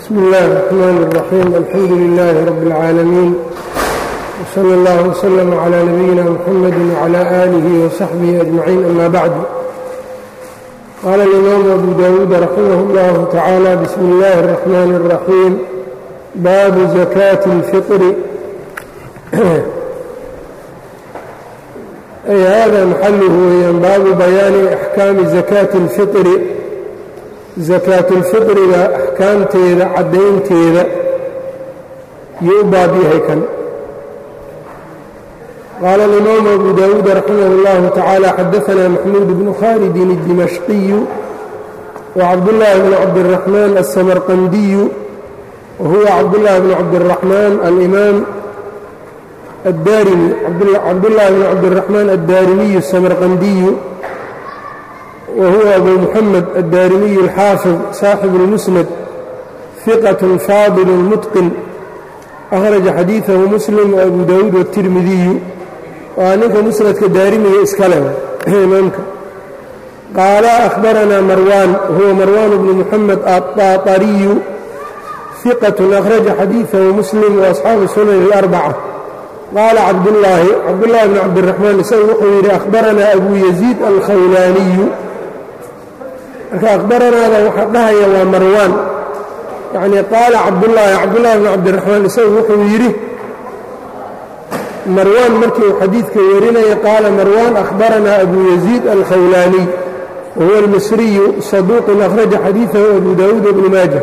bsmi اllahi الرحmn الرaxيim alxamdu لilaahi rab اlcaalamiin wslى اllah wslm عlى nabiyina mxamadi وعlى آlihi وsaxbihi أجmaciin ama bacdu qaala اlimaamu abu dawuud raximah اllah tacaalى bsmi اllahi الرaxmn الرaxيim baabu zakaati اlfiطri ay hada maxaluhu weeyaan baabu bayaani axkaami zakaati اlfiطri sakaatulfitriga axkaamteeda caddaynteeda yuu u baab yahay kan qaala alimaamu abu dawuud raximah اllahu tacaala xadaanaa maxmuud bnu khaalidin اdimashqiyu wacabdullaahi bnu cabdiraxmaan aلsamarqandiyu wahuwa cabdullaahi bnu cabdiraxmaan alimaam addaarimi cabdullaahi bnu cabdiraxmaan addaarimiyu asamarqandiyu whuwa abu muxamed addaarimiyu alxaafid saaxibu اlmusnad hiqat faadil mutqin akhraja xadiidahu muslim waabu dawuud watirmidiyu waa ninka musnadka daarimiga iskale imaamka qaala ahbaranaa marwaan huwa marwaan bnu muxamed aطaطariyu hiqat akhraja xadiidahu muslim waasxaabu sunan اlarbaca qaala cabdullaahi cabdullaahi bn cabdiraxmaan isagu wuxuu yidhi ahbaranaa abu yaziid alkhawlaaniyu marka akhbaranaada waxaa dhahaya waa marwaan yacnii qaala cabdullaahi cabdullaahi bn cabdiraxmaan isagu wuxuu yidhi marwaan markii uu xadiidka warinaya qaala marwaan akhbaranaa abu yaziid alkhawlaaniy wahuwa almisriyu saduuqun akhraja xadiidahu abu daawuud bnu maaja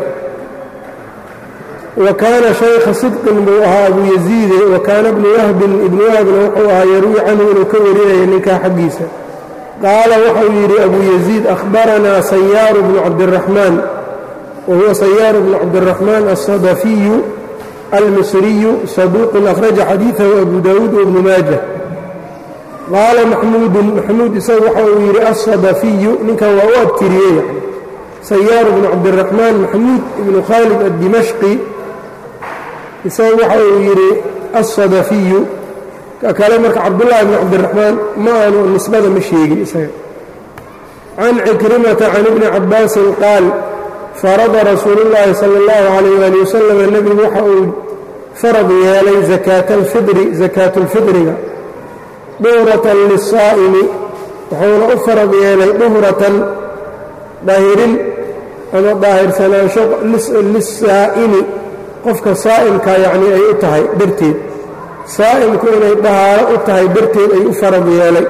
wa kaana shaykha sidqin buu ahaa abu yaziide wa kaana bnu wahbin ibnu wahbna wuxuu ahaa yarwi canhu inuu ka warinaya ninkaa xaggiisa qaala wuxuu yidhi abu yaziid ahbaranaa sayaaru bnu cabdiraxmaan wahuwa sayaaru bnu cabdiraxmaan alsadafiyu almisriyu saduuqun akhraja xadiidahu abu daawuud wabnu maaja qaala maxmuudun maxmuud isagu waxa uu yidhi alsadafiyu ninkan waa u abtiriyey sayaaru bnu cabdiraxmaan maxmuud ibnu khaalid addimashqi isagu waxa uu yidhi alsadafiyu kale marka cabdullaahi bn cabdiraxmaan ma aanu nisbada ma sheegin isaga can cikrimata can ibni cabbaasin qaal farada rasuulu llaahi sala allahu calayh ali wasalam nebigu waxa uu farad yeelay zakaata alfidri sakaatulfidriga duhratan lisaa'imi wuxuuna u farad yeelay duhratan daahirin ama daahirsanaansho lisaa'imi qofka saa'imka yacnii ay u tahay darteed saa'imku inay dahaaro u tahay darteed ay u farad yeelay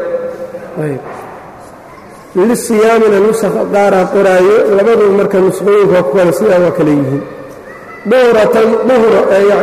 lisiyaamina nusakha qaaraa qoraayo labadu marka nusqooyinka ku kale sidaa waa kale yihiin duhratan duhro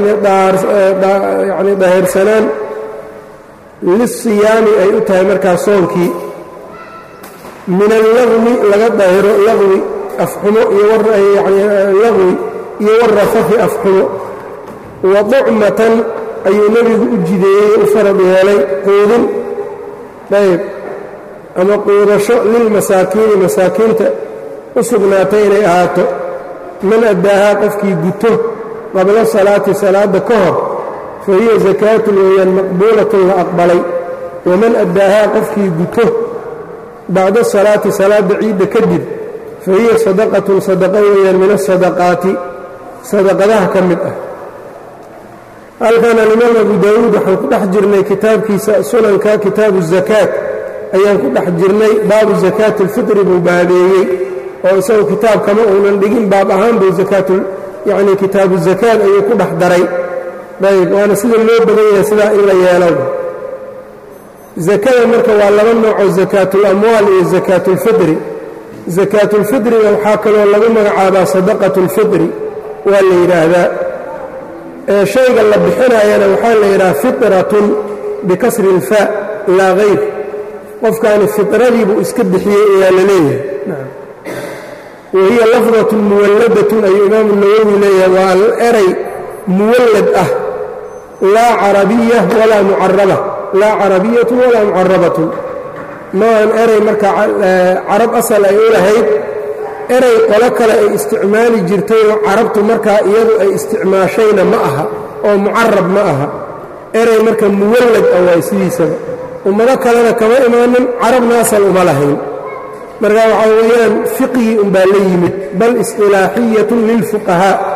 yani daahirsanaan lisiyaami ay u tahay markaa soonkii min allagwi laga daahiro lagwi afxumo iyo lagwi iyo warafafi afxumo wa ducmatan ayuu nebigu u jideeyey u farad yeelay quudin ayb ama quudasho lilmasaakiini masaakiinta u sugnaatay inay ahaato man addaahaa qofkii guto qabla salaati salaadda ka hor fa hiya sakaatun weeyaan maqbuulatun la aqbalay waman addaahaa qofkii guto bacda salaati salaadda ciidda kadib fa hiya sadaqatun sadaqa weeyaan min asadaqaati sadaqadaha ka mid ah halkan alimaam abu daawuud waxaan ku dhex jirnay kitaabkiisa sunanka kitaabu zakaat ayaan ku dhex jirnay baabu zakaati alfitri buu baabeeyey oo isagu kitaab kama uunan dhigin baab ahaan buu akaatu yacnii kitaabu zakaat ayuu ku dhex daray ayb waana sida loo badan yahay sidaa in la yeelo zakada marka waa laba noocoo zakaatulamwaal iyo zakaatulfitri zakaatulfitriga waxaa kaloo lagu magacaabaa sadaqatu اlfitri waa la yidhaahdaa shayga la bixinayana waxaa la yidhaha fitratun bikasri اlfaa laa hayr qofkaani fitradii buu iska bixiyey ayaa la leeyahay wahiya lafdatun muwalladatun ayuu imaamu nawowi leeyahay waa eray muwallad ah laa carabiya walaa mucaraba laa carabiyatun walaa mucarabatun maahan eray marka carab asal ay u lahayd eray qolo kale ay isticmaali jirtayoo carabtu markaa iyadu ay isticmaashayna ma aha oo mucarab ma aha eray marka muwallad ah waay sidiisaba ummado kalena kama imaanin carabna asal uma lahayn marka waxaa weeyaan fiqigii unbaa la yimid bal isqilaaxiyatun lilfuqahaa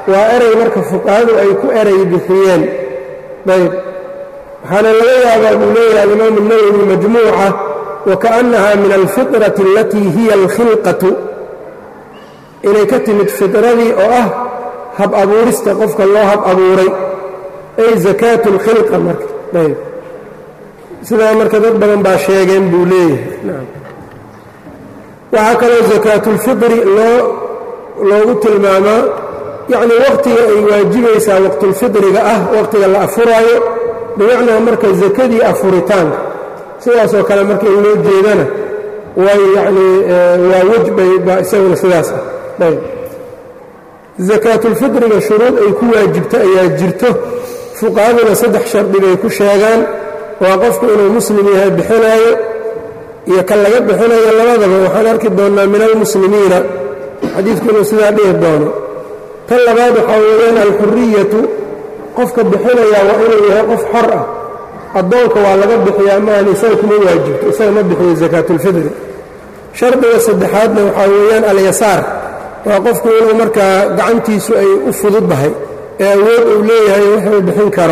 waa erey marka fuqahadu ay ku erey bixiyeen ayb waxaana laga yaabaa buu leeyahay alimaamu nawowi majmuuca wakaأnnaha min alfiطraةi alatii hiya alkhilqatu inay ka timid fidradii oo ah hab abuurista qofka loo hab abuuray ay zakaatu اlkhilqa marka ayb sidaa marka dad badan baa sheegeen buu leeyahay waxaa kaloo zakaatulfitri loo loogu tilmaamaa yacni waqtiga ay waajibaysaa waqtulfitriga ah waqtiga la afuraayo bimacnaa marka zakadii afuritaanka sidaasoo kale marka in loo jeedana way yacnii waa wejbay baa isaguna sidaas ah ayb zakaatulfitriga shuruud ay ku waajibto ayaa jirto fuqahaduna saddex shardi bay ku sheegaan waa qofku inuu muslim yahay bixinaayo iyo kan laga bixinayo labadaba waxaan arki doonnaa min almuslimiina xadiidku inuu sidaa dhihi doono tan labaad waxaa weeyaan alxuriyatu qofka bixinayaa waa inuu yahay qof xor ah addoonka waa laga bixiyaa maahan isaga kuma waajibto isaga ma bixiyo zakaatulfitri shardiga saddexaadna waxaa weeyaan alyasaar waa qofku inuu markaa gacantiisu ay u fududdahay ee awood uu leeyahay wuxuu bixin karo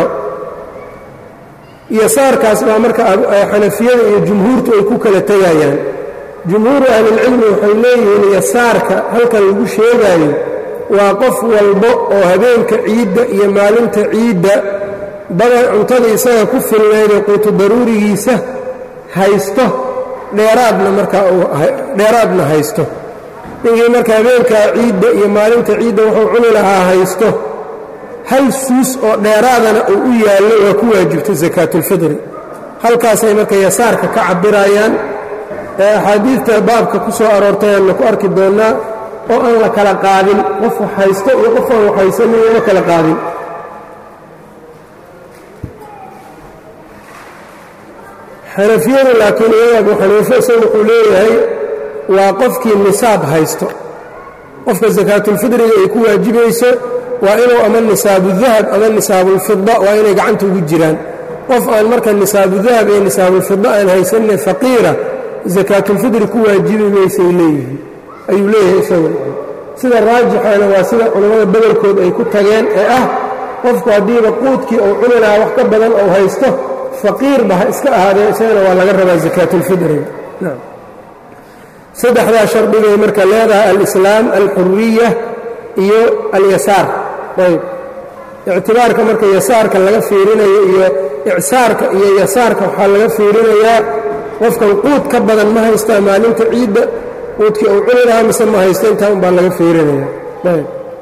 yasaarkaas baa marka xanafiyada iyo jumhuurtu ay ku kala tegayaan jumhuuru ahlilcilmi waxay leeyihiin yasaarka halkan lagu sheegaayo waa qof walbo oo habeenka ciidda iyo maalinta ciidda badan cuntada isaga ku filnaydee quutu daruurigiisa haysto dheeraadna markaa dheeraadna haysto ninkii marka habeenkaa ciidda iyo maalinta ciidda wuxuu cuni lahaa haysto hal suus oo dheeraadana uu u yaallo waa ku waajibta sakaatulfitri halkaasay marka yasaarka ka cabirayaan ee axaadiidta baabka ku soo aroortay aanna ku arki doonnaa oo aan la kala qaadin qof wax haysto iyo qof aan wax haysanin lama kala qaadin xanafiyadu laakiin iyaga abu xaniife isagu wuxuu leeyahay waa qofkii nisaab haysto qofka sakaatulfitriga ay ku waajibayso waa inuu ama nisaabu dahab ama nisaabulfida waa inay gacanta ugu jiraan qof aan marka nisaabudahab iyo nisaabulfida aan haysanine faqiira sakaatulfitri ku waajibi maysay leeyihiin ayuu leeyahay isagu sida raajixana waa sida culammada bedelkood ay ku tageen ee ah qofku haddiiba quudkii uu cuni lahaa wax ka badan ou haysto faqiirba ha iska ahaadee isagana waa laga rabaa sakaatulfitriga saddexdaa shardigay marka leedahay alislaam alxuriya iyo alyasaar ayb ictibaarka marka yasaarka laga fiirinayo iyo icsaarka iyo yasaarka waxaa laga fiirinayaa qofkan quud ka badan ma haystaa maalinta ciidda quudkii uu cuni lahaa mise ma haysta intaa un baa laga fiirinaya ayb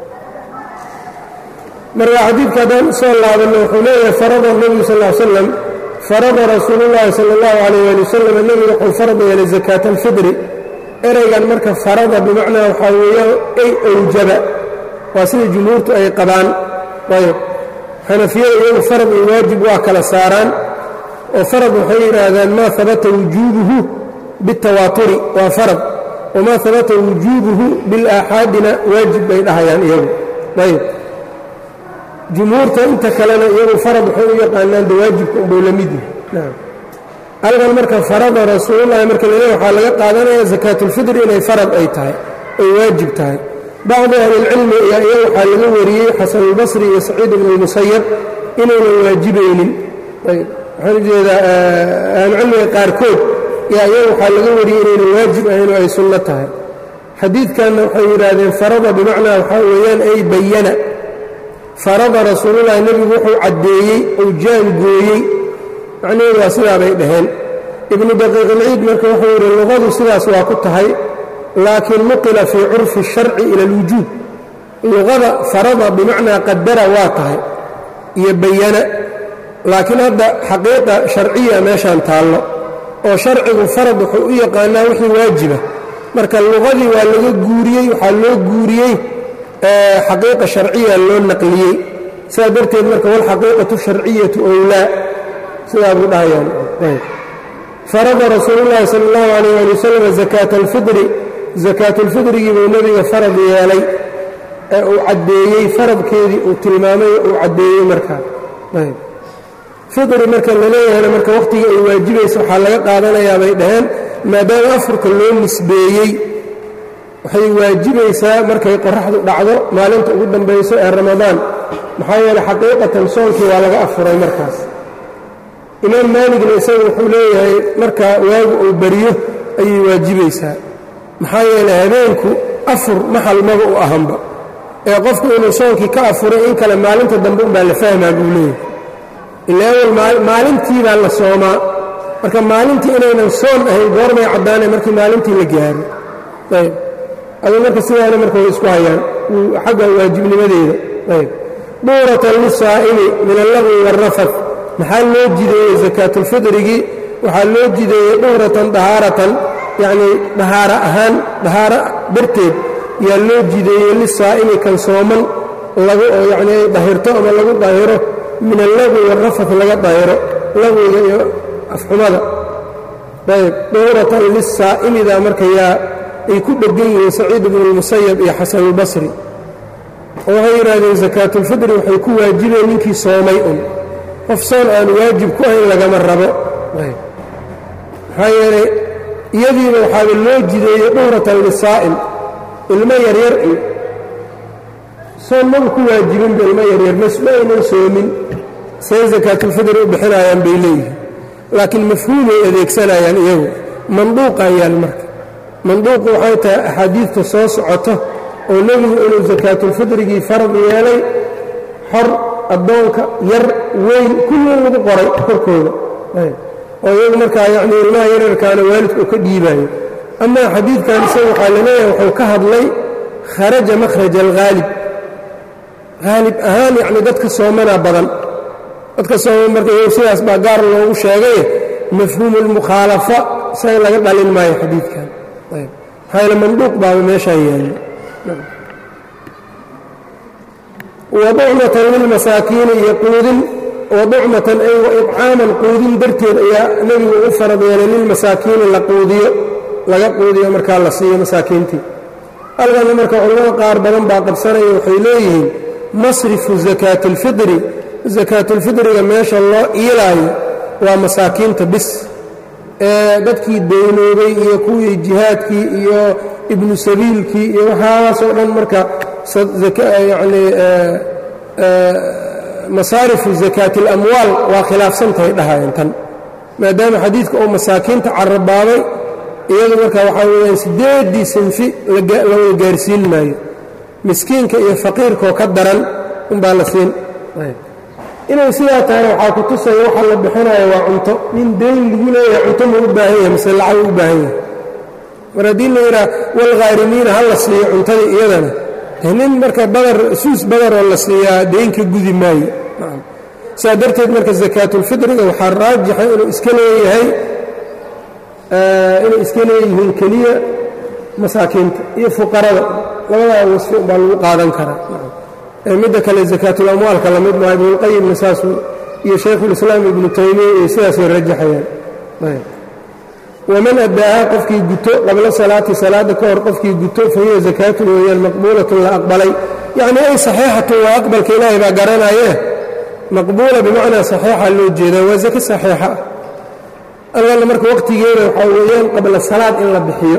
marka xadiidka haddaan usoo laabanno wuxuu leeyahay farada nebigu sal ll slam farada rasuulullaahi sala allahu calayh ali wasalam nebigu wuxuu farad yeelay zakaata alfidri ereygan marka farada bimacnaa waxaa weeyaan ay awjaba waa sida jumhuurtu ay qabaan ayb xanafiyada iyagu farad iyo waajib waa kala saaraan oo farad waxay yidhaahdaan maa habata wujuubuhu biاtawaaturi waa farad wamaa habata wujuubuhu bilaaxaadina waajib bay dhahayaan iyagu ayb jumhuurta inta kalena iyagu farad waxay u yaqaanaan de waajibka unbuu la mid yahay halkan marka farada rasuulullahi marka laleeya waxaa laga qaadanaya sakaatulfitri inay farad ay tahay ay waajib tahay bacdi ahlilcilmi ayaa iya waxaa laga wariyey xasanulbasri iyo saciid ibnu lmusayab inaynan waajibaynin ayb waxaan ujeedaa ahlucilmiga qaarkood yaa iya waxaa laga wariyey inaynan waajib ahayn oo ay sunno tahay xadiidkanna waxay yidhaahdeen farada bimacnaa waxaa weeyaan ay bayana farada rasuulullahi nebigu wuxuu caddeeyey ou jaangooyey macnaheedu waa sidaa bay dhaheen ibnu daqiiqilciid marka wuxuu yidhi luqadu sidaas waa ku tahay laakiin nuqila fii curfi الsharci ila اlwujuub luqada farada bimacnaa qadara waa tahay iyo bayana laakiin hadda xaqiiqa sharciya meeshaan taallo oo sharcigu farad wuxuu u yaqaanaa wixii waajiba marka luqadii waa laga guuriyey waxaa loo guuriyey xaqiiqa sharciya loo naqliyey sidaa darteed marka walxaqiiqatu sharciyatu owlaa sidaa buu dhahayaan farada rasuulu llaahi sala allahu calayh ali wasalam zakaata alfidri sakaatulfidrigii buu nebiga farad yeelay ee uu caddeeyey faradkeedii uu tilmaamay uu caddeeyey markaa fidri marka la leeyahayna marka wakhtigii ay waajibaysa waxaa laga qaadanayaa bay dhaheen maadaama afurka loo nisbeeyey waxay waajibaysaa markay qoraxdu dhacdo maalinta ugu dambayso ee ramadaan maxaa yeeley xaqiiqatan soonkii waa laga afuray markaas imaam maaligna isaga wuxuu leeyahay marka waagu uu beriyo ayay waajibaysaa maxaa yeeley habeenku afur maxal maba u ahanba ee qofku inuu soonkii ka afuray in kale maalinta dambe unbaa la fahmaa buu leeyahay ila awal maalintii baa la soomaa marka maalintii inaynan soon ahayn goormay caddaanay markii maalintii la gaaro ayb adu marka sidaana marka way isku hayaan xagga waajibnimadeeda ayb duuratan lisaa'imi min allagwi waalrafad maxaa loo jideeyey sakaatulfidrigii waxaa loo jideeyey duhratan dahaaratan yacnii dahaara ahaan dahaaro darteed yaa loo jideeyey lisaa'imi kan sooman lagu oo yacnii ay dahirto ama lagu dahiro min allagwi waalrafad laga dahiro lagwiga iyo afxumada ayb duhratan lisaa'imida marka yaa ay ku dheggan yihiin saciid ibnu lmusayab iyo xasanulbasri oo waxay yidhaahdeen sakaatulfidri waxay ku waajibeen ninkii soomay un qof soon aan waajib ku ahayn lagama rabo maxaa yeelay iyadiiba waxaaba loo jideeyey dhuhratan lisaa'im ilmo yaryar iyo soon maba ku waajibinba ilmo yaryar mas ma aynan soomin say sakaatulfidri u bixinayaan bay leeyihiin laakiin mafhuumay adeegsanayaan iyagu manduuqayaan marka manduuqu waxay tahay axaadiidta soo socoto oo nebigu inuu sakaatulfidrigii farad yeelay xor addoonka yar weyn kullin lagu qoray korkooda oo iyagu markaa yacnii ilmaha yararkaana waalidka uu ka dhiibaayo amaa xadiidkan isaga waxaa laleeyahay wuxuu ka hadlay kharaja makhraja alghaalib haalib ahaan yacni dadka soomanaa badan dadka sooman marka iyagu sidaas baa gaar loogu sheegay mafhuumu lmukhaalafa isaga laga dhalin maayo xadiidkan ayb maxaa yaele manduuq baaba meeshaa yaalla waducmatan lilmasaakiini iyo quudin waducmatan ay waicaaman quudin darteed ayaa nebigu u farad yeelay lilmasaakiini la quudiyo laga quudiyo markaa la siiyo masaakiintii halkana marka culamada qaar badan baa qabsanaya waxay leeyihiin masrifu sakaati اlfidri sakaatulfidriga meesha loo iilaayo waa masaakiinta bis ee dadkii daynoobay iyo kuwii jihaadkii iyo ibnu sabiilkii iyo waxaasoo dhan marka yani masaarifu zakaati اlamwaal waa khilaafsantahay dhahayeen tan maadaama xadiidka uu masaakiinta carabaabay iyadu marka waxaa weyaan sideeddii sinfi lawada gaarsiin maayo miskiinka iyo faqiirkoo ka daran unbaa la siin inay sidaa tahay waxaa ku tusaya waxa la bixinayo waa cunto nin dayn lagu leeyahay cunto ma u baahan yahay mase lacag u baahan yahay mar haddii la yidhaha walkhaarimiina ha la siiyo cuntadii iyadana nin marka badar suus badaroo la siiyaa deynka gudi maayo saa darteed marka sakaatulfidriga waxaa raajixa inuu iska leeyahay inay iska leeyihiin keliya masaakiinta iyo fuqarada labadaa wasfi umbaa lagu qaadan karaa midda kale zakaatul-amwaalka la mid maaha ibnulqayimna saasuu iyo shaykhulislaam ibnu taymiya iyo sidaasay rajaxayaan waman addaahaa qofkii guto qabla salaati salaadda ka hor qofkii guto fa hiya zakaatun weeyaan maqbuulatun la aqbalay yacnii ay saxiixatun waa aqbalka ilaahay baa garanayee maqbuula bimacnaa saxiixa loo jeedaa waa zake saxiixa ah algalla marka waqtigeeda waxaa weeyaan qabla salaad in la bixiyo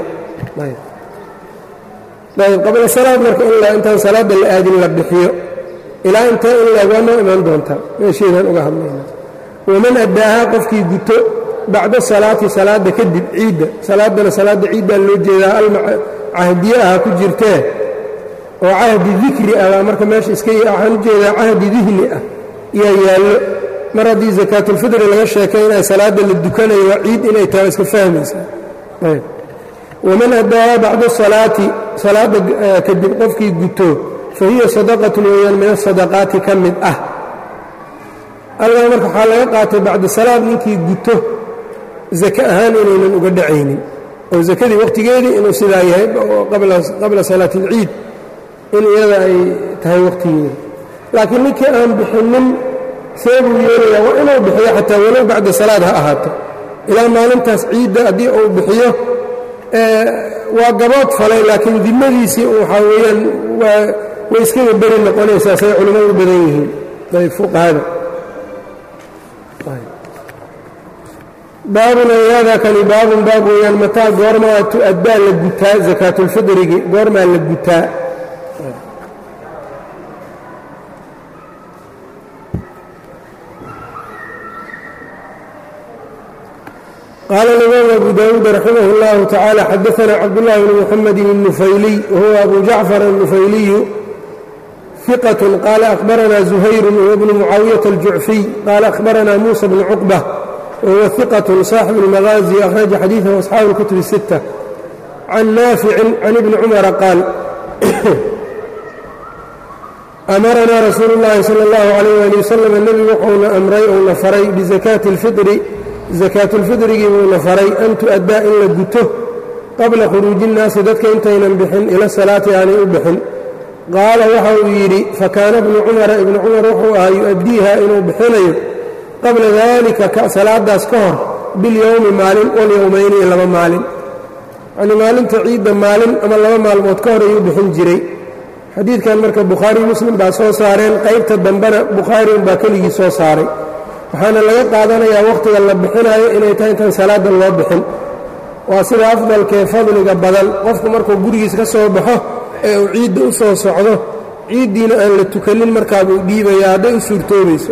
ayb qabla salaad marka intaan salaadda la aadin la bixiyo ilaa intee in laeg waa noo imaan doontaa meesheedaan uga hadlayna waman addaahaa qofkii guto bacda salaati salaadda kadib ciidda salaaddana salaadda ciiddaa loo jeedaa alcahdiye aha ku jirtee oo cahdi dikri ah baa marka meesha iska waxaan u jeedaa cahdi dihni ah yaa yaallo mar haddii sakaatulfidri laga sheekaynayo salaadda la dukanayo waa ciid inay tahay iska fahmaysaa ayb waman addaahaa bacda salaati salaadda kadib qofkii guto fa hiya sadaqatun weeyaan min asadaqaati ka mid ah algaa marka waxaa laga qaatay bacda salaad ninkii guto zake ahaan inaynan uga dhacaynin oo zakadii waqtigeedii inuu sidaa yahay qabla salaati اlciid in iyada ay tahay waqtigeeda laakiin ninkii aan bixinin see buu yeelayaa waa inuu bixiyo xataa walow bacda salaad ha ahaato ilaa maalintaas ciidda haddii uu bixiyo waa gabood falay laakiin dimadiisii waxaa weeyaan way iskaga beri noqonaysaa say culimmadu u badan yihiin ayb fuqahada baabun ay haadaa kani baabun baab weeyaan mataa goormaa tu-addaa la gutaa sakaatulfidrigi goormaa la gutaa qaala alimaam abu daawuud raximah اllahu tacaala xadaana cabdullahi bni muxamedin الnufayliy wahuwa abu jacfar الnufayliyu ثiqة qaala akhbarana zuhayru wahuwa bnu mucaawiyaةa aljucfiy qaala akhbarana muusa bnu cuqbة wahuwa ثiqaة saaxibu اlmagaazi akhraja xadiiثahu asxaabu اlkutub الsiتة can naaficin can ibni cumara qaal amaranaa rasuulu اllahi salى اllahu عalayh ali wasalam nebigu wuxuuna amray uuna faray bisakaati اlfiطri sakaatulfidrigii buuna faray an tu'addaa in la guto qabla khuruuji innaasi dadka intaynan bixin ila salaati aanay u bixin qaala waxa uu yidhi fakaana bnu cumara ibnu cumar wuxuu ahaa yu-addiiha inuu bixinayo qabla daalika salaadaas ka hor bilyowmi maalin walyowmayni iyo laba maalin yacnii maalinta ciidda maalin ama laba maalmood ka hor ayuu bixin jiray xadiidkan marka bukhaari muslim baa soo saareen qaybta dambena bukhaari unbaa keligii soo saaray waxaana laga qaadanayaa wakhtiga la bixinayo inay tahay intaan salaadda loo bixin waa sida afdalkee fadliga badan qofku markuu gurigiis ka soo baxo ee uu ciidda u soo socdo ciiddiina aan la tukanin markaabuu dhiibayaa hadday u suurtoobayso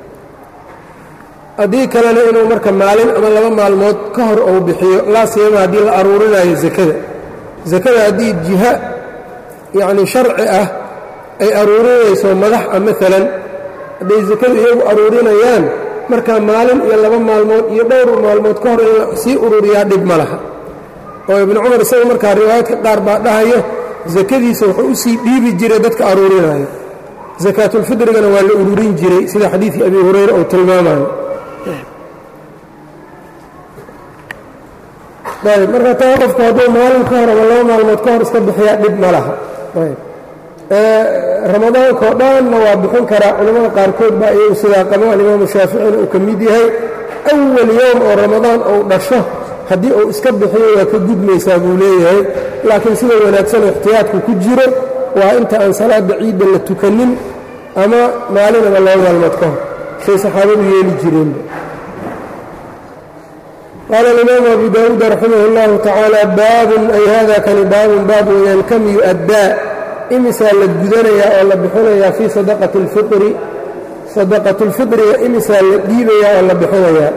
haddii kalena inuu marka maalin ama laba maalmood ka hor uu bixiyo laa siyama haddii la aruurinayo sakada sakada haddii jiha yacnii sharci ah ay aruurinayso madax ah maalan hadday sakadu iyagu aruurinayaan markaa maalin iyo laba maalmood iyo dhowr maalmood ka hor in la sii ururiyaa dhib ma laha oo ibnu cumar isaga markaa riwaayadka qaar baa dhahayo sakadiisa wuxuu u sii dhiibi jiray dadka aruurinayo sakaatulfidrigana waa la ururin jiray sida xadiidkii abi hurayra uu tilmaamayo ayb marka taa qofku hadduu maalin ka hor ama laba maalmood ka hor iska bixiyaa dhib ma laha ramadaanka oo dhanna waa bixin karaa culimmada qaarkood baa iyagu sidaa qabo alimaamu shaaficina uu ka mid yahay awal yowm oo ramadaan uu dhasho haddii uu iska bixiyo waa ka gudmaysaa buu leeyahay laakiin sida wanaagsan ixtiyaadku ku jiro waa inta aan salaada ciidda la tukanin ama maalin ama laba maalmood ka hor shay saxaabadu yeeli jireenba qaala alimaamu abu daawuud raximah اllahu tacaala baabun ay hada kani baabun baab weyaan kam yu'addaa imisaa la gudanayaa oo la bixinayaa fii sadaqati اlfiri sadaqatu اlfitriga imisaa la dhiibayaa oo la bixinayaa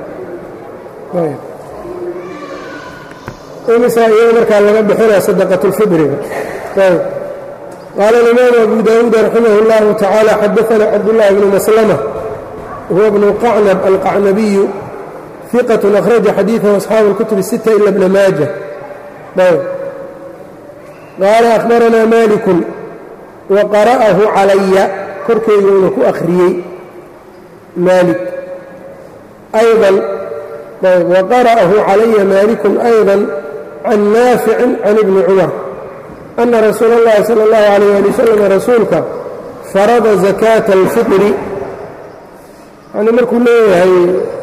imisaa iyada markaa laga bixinaya sadaqatu اlfitriga qaala alimaamu abu daawuud raximah اllahu tacaala xadaana cabdullahi bnu maslama huwa bnu qacnab alqacnabiyu ثiqة أkhraja xadiiثahu asxaabu اlkutub الsita ila bna maaja qaala akhbaranaa maaliku waqara'ahu calaya korkeyguna ku akhriyey maalik ayضan waqara'ahu calaya maaliku أyضا can naaficin can ibni cumar أna rasuula اllahi salى اllahu عalيyه ali wslam rasuulka farada zakaaةa اlfiطri yani markuu leeyahay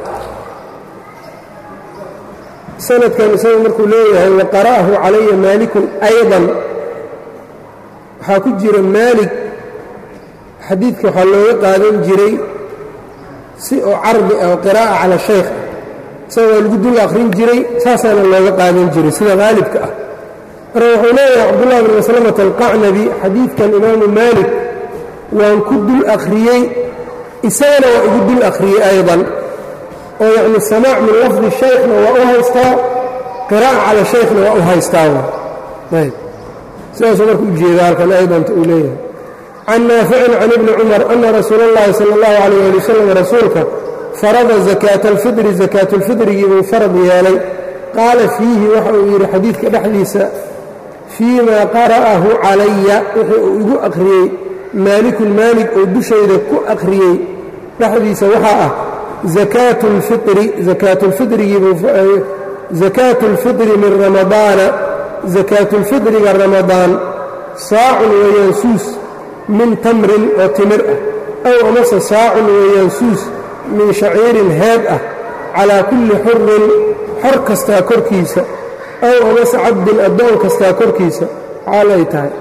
sanadkan isagu markuu leeyahay waqara'ahu calaya maalikun ayضan waxaa ku jira maalig xadiidka waxaa looga qaadan jiray si oo cardi ah oo qiraa'a cala shaykh isaga waa lagu dul akhrin jiray saasaana looga qaadan jiray sida haalibka ah marka wuxuu leeyahay cabdullahi bn maslamata alqacnabi xadiidkan imaamu maalik waan ku dul akhriyey isagana waa igu dul akhriyey ayضan oo yacni samaac min lafdi shaykhna waa u haystaa qiraa'a cala shaykhna waa u haystaa ayb sidaasuu marka u jeeda halkan aydanta uu leeyahay can naaficin can ibni cumar ana rasuula اllahi sala اllahu calayh ali wasalam rasuulka farada zakaata alfidri sakaatulfidrigii buu farad yeelay qaala fiihi waxa uu yidhi xadiidka dhexdiisa fii maa qara'ahu calaya wixii uu igu akhriyey maalikun maalig oo dushayda ku akhriyey dhexdiisa waxaa ah zakaatu اlfiri zakaatu lfidrigiibuu zakaatu اlfidri min ramadaana zakaatu اlfidriga ramadaan saacun weeyaan suus min tamrin oo timir ah aw amase saacun weeyaan suus min shaciirin heed ah calaa kulli xurin xor kastaa korkiisa aw amase cabdin addoon kastaa korkiisa xaal ay tahay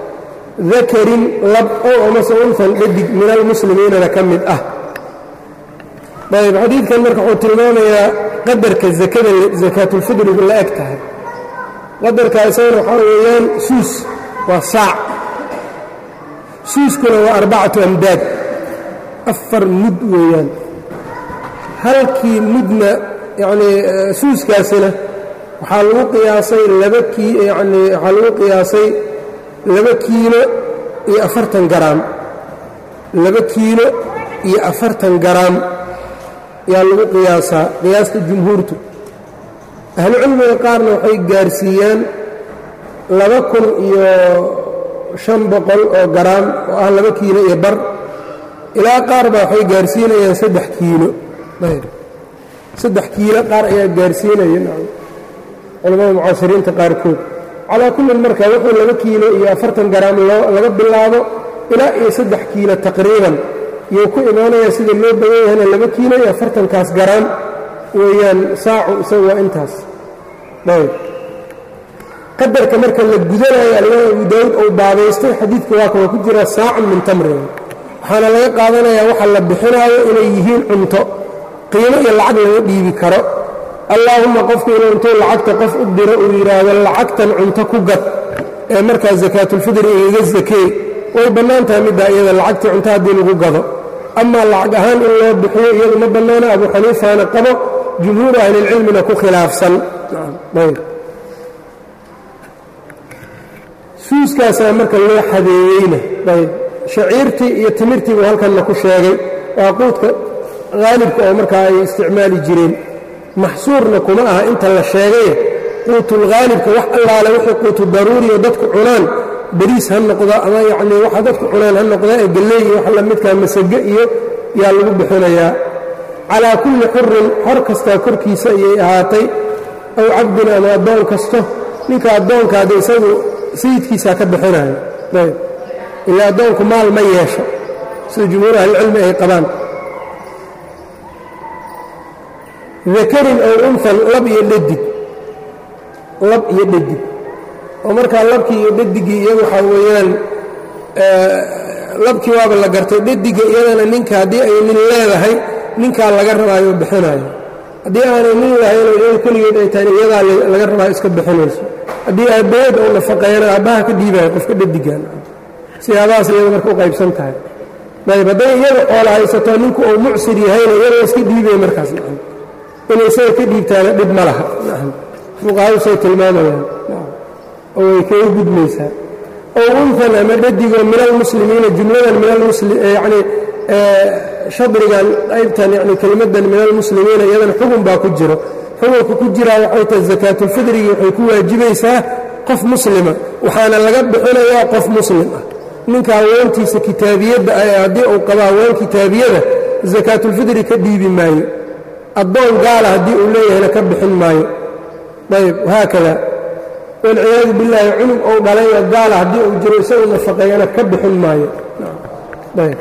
dakarin lab ow amase unfan dhadig min almuslimiinana ka mid ah ayb xadiidkan marka wuxuu tilmaamayaa qadarka zakada sakaatulfidrigu la eg tahay qadarka isagana waxaa weeyaan suus waa saac suuskuna waa arbacatu amdaad afar mud weeyaan halkii mudna yacnii suuskaasina waxaa lagu qiyaasay laba kii yacnii waxaa lagu qiyaasay laba kiilo iyo afartan garaam laba kiilo iyo afartan garaam yaa lagu qiyaasaa qiyaasta jumhuurtu ahlucilmiga qaarna waxay gaarsiiyaan laba kun iyo shan boqol oo garaam oo ah laba kiilo iyo bar ilaa qaar baa waxay gaarsiinayaan saddex kiilo saddex kiilo qaar ayaa gaarsiinaya culamada mucaasiriinta qaarkood calaa kullin marka wuxuu laba kiilo iyo afartan garaam laga bilaabo ilaa iyo saddex kiilo taqriiban iyou ku imaanayaa sida loo badan yahayna laba kiilo iyo afartankaas garaam weeyaan saacu isagu waa intaas ayb qadarka marka la gudanayo alimaam abu daawuud ou baabaystay xadiidka waa kan waa ku jiraa saacun min tamrin waxaana laga qaadanayaa waxa la bixinaayo inay yihiin cunto qiimo iyo lacag laga dhiibi karo allaahumma qofku inuu intuu lacagta qof u diro uu yidhaahdo lacagtan cunto ku gad ee markaa sakaatulfidri igaga sakee way bannaan tahay middaa iyada lacagtii cunto haddii lagu gado amaa lacag ahaan in loo bixiyo iyadu ma bannaana abu xaniifana qabo jumhuuru ahlilcilmina ku khilaafsan suuskaasaa marka loo xadeeyeyna ayb shaciirtii iyo timirtiibuu halkanna ku sheegay waa quudka haalibka oo markaa ay isticmaali jireen maxsuurna kuma aha inta la sheegaye quutulhaalibka wax allaale wixii quutu daruuriyo dadku cunaan beriis ha noqdo ama yacnii waxa dadku cunaan ha noqda ee galley iyo wax lamidkaa masage iyo yaa lagu bixinayaa calaa kulli xurin xor kastaa korkiisa ayay ahaatay aw cabdin ama addoon kasto ninka addoonkaada isagu sayidkiisaa ka bixinayo ayb ilaa addoonku maal ma yeesho sida jumhuur ahlicilmi ay qabaan dakarin ow unfan lab iyo dhadig lab iyo dhadig oo markaa labkii iyo dhadigii iyagu waxaa weeyaan labkii waaba la gartay dhadiga iyadana ninka haddii ay nin leedahay ninkaa laga rabaayo bixinayo haddii aanay nin lahaynoo iyadu keligeed ay tahay iyadaa laga rabaayo iska bixinayso haddii aabbaheed ou nafaqeeyana aabbaha ka dhiibayo qofka dhadigan siyaabahaas iyadu marka u qaybsan tahay ayb hadday iyada xoola haysato ninku uu mucsir yahayna iyadoo iska dhiibaya markaas inay isaga ka dhiibtaana dhib ma laha fuqahadu say tilmaamayaan oo way kaga gudmaysaa ow unfan ama dhadigoo min almuslimiina jumladan min yani shadrigan qaybtan yani kelimadan min almuslimiina iyadan xugun baa ku jiro xugunka ku jiraa waxay tahay sakaatulfidrigii waxay ku waajibaysaa qof muslima waxaana laga bixinayaa qof muslim ah ninka haweentiisa kitaabiyadda ah ee haddii uu qabo haween kitaabiyada sakaatulfidri ka dhiibi maayo addoon gaala haddii uu leeyahayna ka bixin maayo ayb haakada walciyaadu billaahi cunug ou dhalayoo gaala haddii uu jiro isagu nafaqeeyana ka bixin maayo ayb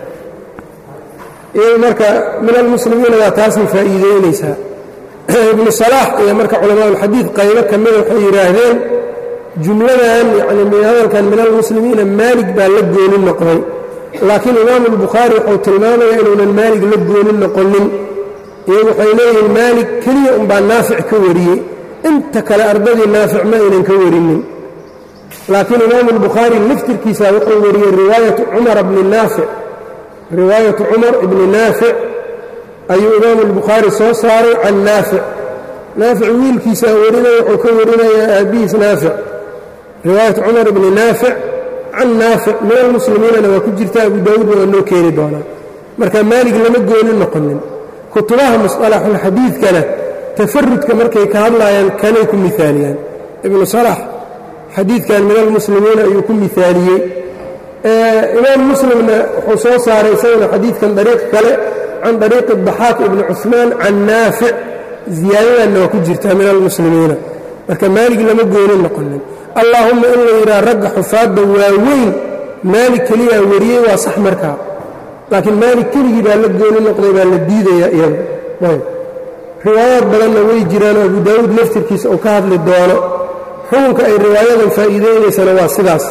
iyadu marka min almuslimiina waa taasay faa'iideynaysaa ibnu salaax iyo marka culamaaulxadiid qaybo ka mida waxay yidhaahdeen jumladan yani hadalkan min almuslimiina maalig baa la goonin noqday laakiin imaamu albukhaari wuxuu tilmaamayaa inuunan maalig la goonin noqonin iyagu waxay leeyihiin maalig keliya unbaa naafic ka wariyey inta kale ardadii naafic ma aynan ka warinin laakiin imaamu albukhaari laftirkiisa wuxuu wariyey riwaayatu cumara bni naafic riwaayatu cumar ibni naafic ayuu imaamu albukhaari soo saaray can naafic naafic wiilkiisaa warinaya wuxuu ka warinayaa aabbihiis naafic riwaayatu cumar ibni naafic can naafic min almuslimiinana waa ku jirta abu daawuudna waa noo keeni doonaa marka maalig lama goonin noqonin kutubaha musطalaxulxadiidkana tafarudka markay ka hadlaayaan kanay ku miaaliyaan ibnu salax xadiidkan min almuslimiina ayuu ku miaaliyey imaam muslimna wuxuu soo saaray isaguna xadiidkan dariiq kale can dariiqi daxaaq ibni cuثmaan can naafic ziyaadadanna waa ku jirtaa min almuslimiina marka maalig lama goonin noqonin allaahumma in la yidhaha ragga xufaadda waaweyn maalig keliyaa wariyey waa sax markaa laakiin maalig keligii baa la gooni noqday baa la diidayaa iyada ayb riwaayaad badanna way jiraanoo abu daawuud laftirkiisa uu ka hadli doono xukunka ay riwaayadan faa'iideynaysana waa sidaas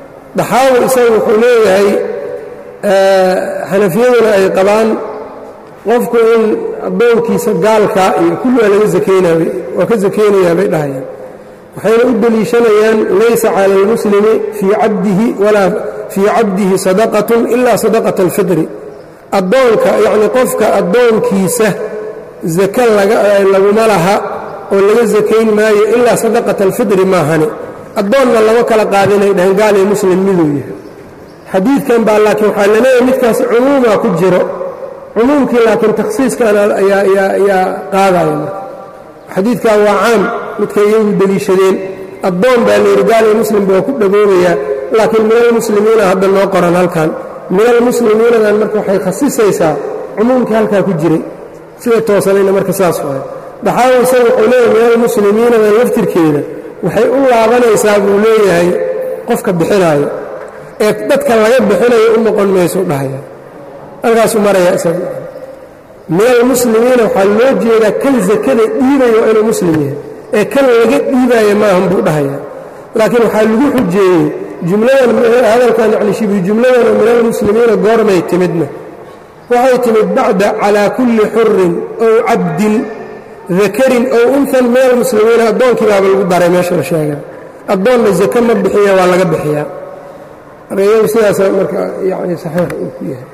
daxaawi isagu wuxuu leeyahay xanafiyaduna ay qabaan qofku in addoonkiisa gaalkaa iyo kulli waa laga sakeyna waa ka sakeynayaa bay dhahayaan waxayna u deliishanayaan laysa cala almuslimi fii cabdihi walaa fii cabdihi sadaqatun ilaa sadaqata alfitri addoonka yacni qofka addoonkiisa zake laguma laha oo laga sakayn maayo ilaa sadaqata alfitri maahane addoonna lama kala qaadinay dhaheen gaal iyo muslim miduu yahay xadiidkan baa laakiin waxaa laleeyahay midkaas cumuumaa ku jiro cumuumkii laakiin takhsiiskan ayaa qaadaya marka xadiidkan waa caam midkay iyagu deliishadeen addoon baa layidhi gaal iyo muslimba waa ku dhagoobayaa laakiin min almuslimiina hadda noo qoran halkan min almuslimiinadan marka waxay khasisaysaa cumuumkii halkaa ku jiray sida toosanayna marka saas waay daxaawi isaga wuxuu leeyahay min almuslimiinadan laftirkeeda waxay u laabanaysaa buu leeyahay qofka bixinaayo ee dadka laga bixinayo u noqon mayso dhahaya halkaasuu maraya isaga min almuslimiina waxaa loo jeedaa kan sakada dhiibayo waa inuu muslim yahay ee kan laga dhiibaayo maahan buu dhahaya laakiin waxaa lagu xujeeyey jumladan hadalkan yani shibi jumladana min almuslimiina goormay timidna waxay timid bacda calaa kulli xurin ow cabdin dakarin ow unhan min almuslimiina addoonkii baaba lagu daray meesha la sheega addoonna zake ma bixiya waa laga bixiyaa marka iyagu sidaasa marka yani saxiix uu ku yahay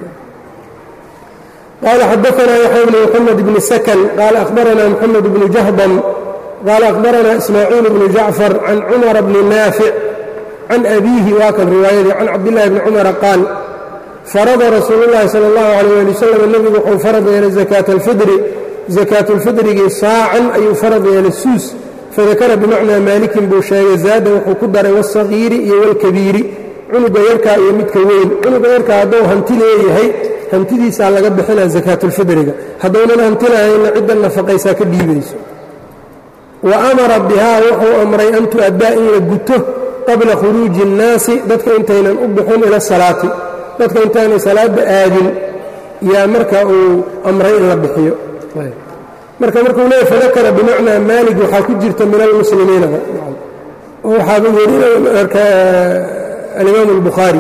قال xدثنا يحيى بن محمد بن سكن قال أخبرنا محمد بن جهضم قال أخبرنا إسماعيل بن جعفر عن عمر بن نافع عن أبيه واكن رواayadii عن cabدالله بن cمر قاaل فرض رasuuل اللhi صلى الله عليه لي وسلم نبgu wuxuu farad yeelay زكاة الفidri زكاaة الفidrigii saacan ayuu farad yeelay suus fadakara بمacnaa maalikin buu sheegay zaada wuxuu ku daray والصaغيiri iyo والkabiiri cunuga yarkaa iyo midka weyn cunuga yarkaa hadduu hanti leeyahay hantidiisaa laga bixinaa sakaatulfidriga haddownan hanti lahayna cidda nafaqaysaa ka dhiibayso wa amara bihaa wuxuu amray an tu'addaa in la guto qabla khuruuji اnnaasi dadka intaynan u bixin ila salaati dadka intaanay salaadda aadin yaa marka uu amray in la bixiyo marka markuu leeyay fadakara bimacnaa maalig waxaa ku jirta min almuslimiina oo waxaaba werinaya marka alimaam اlbukhaari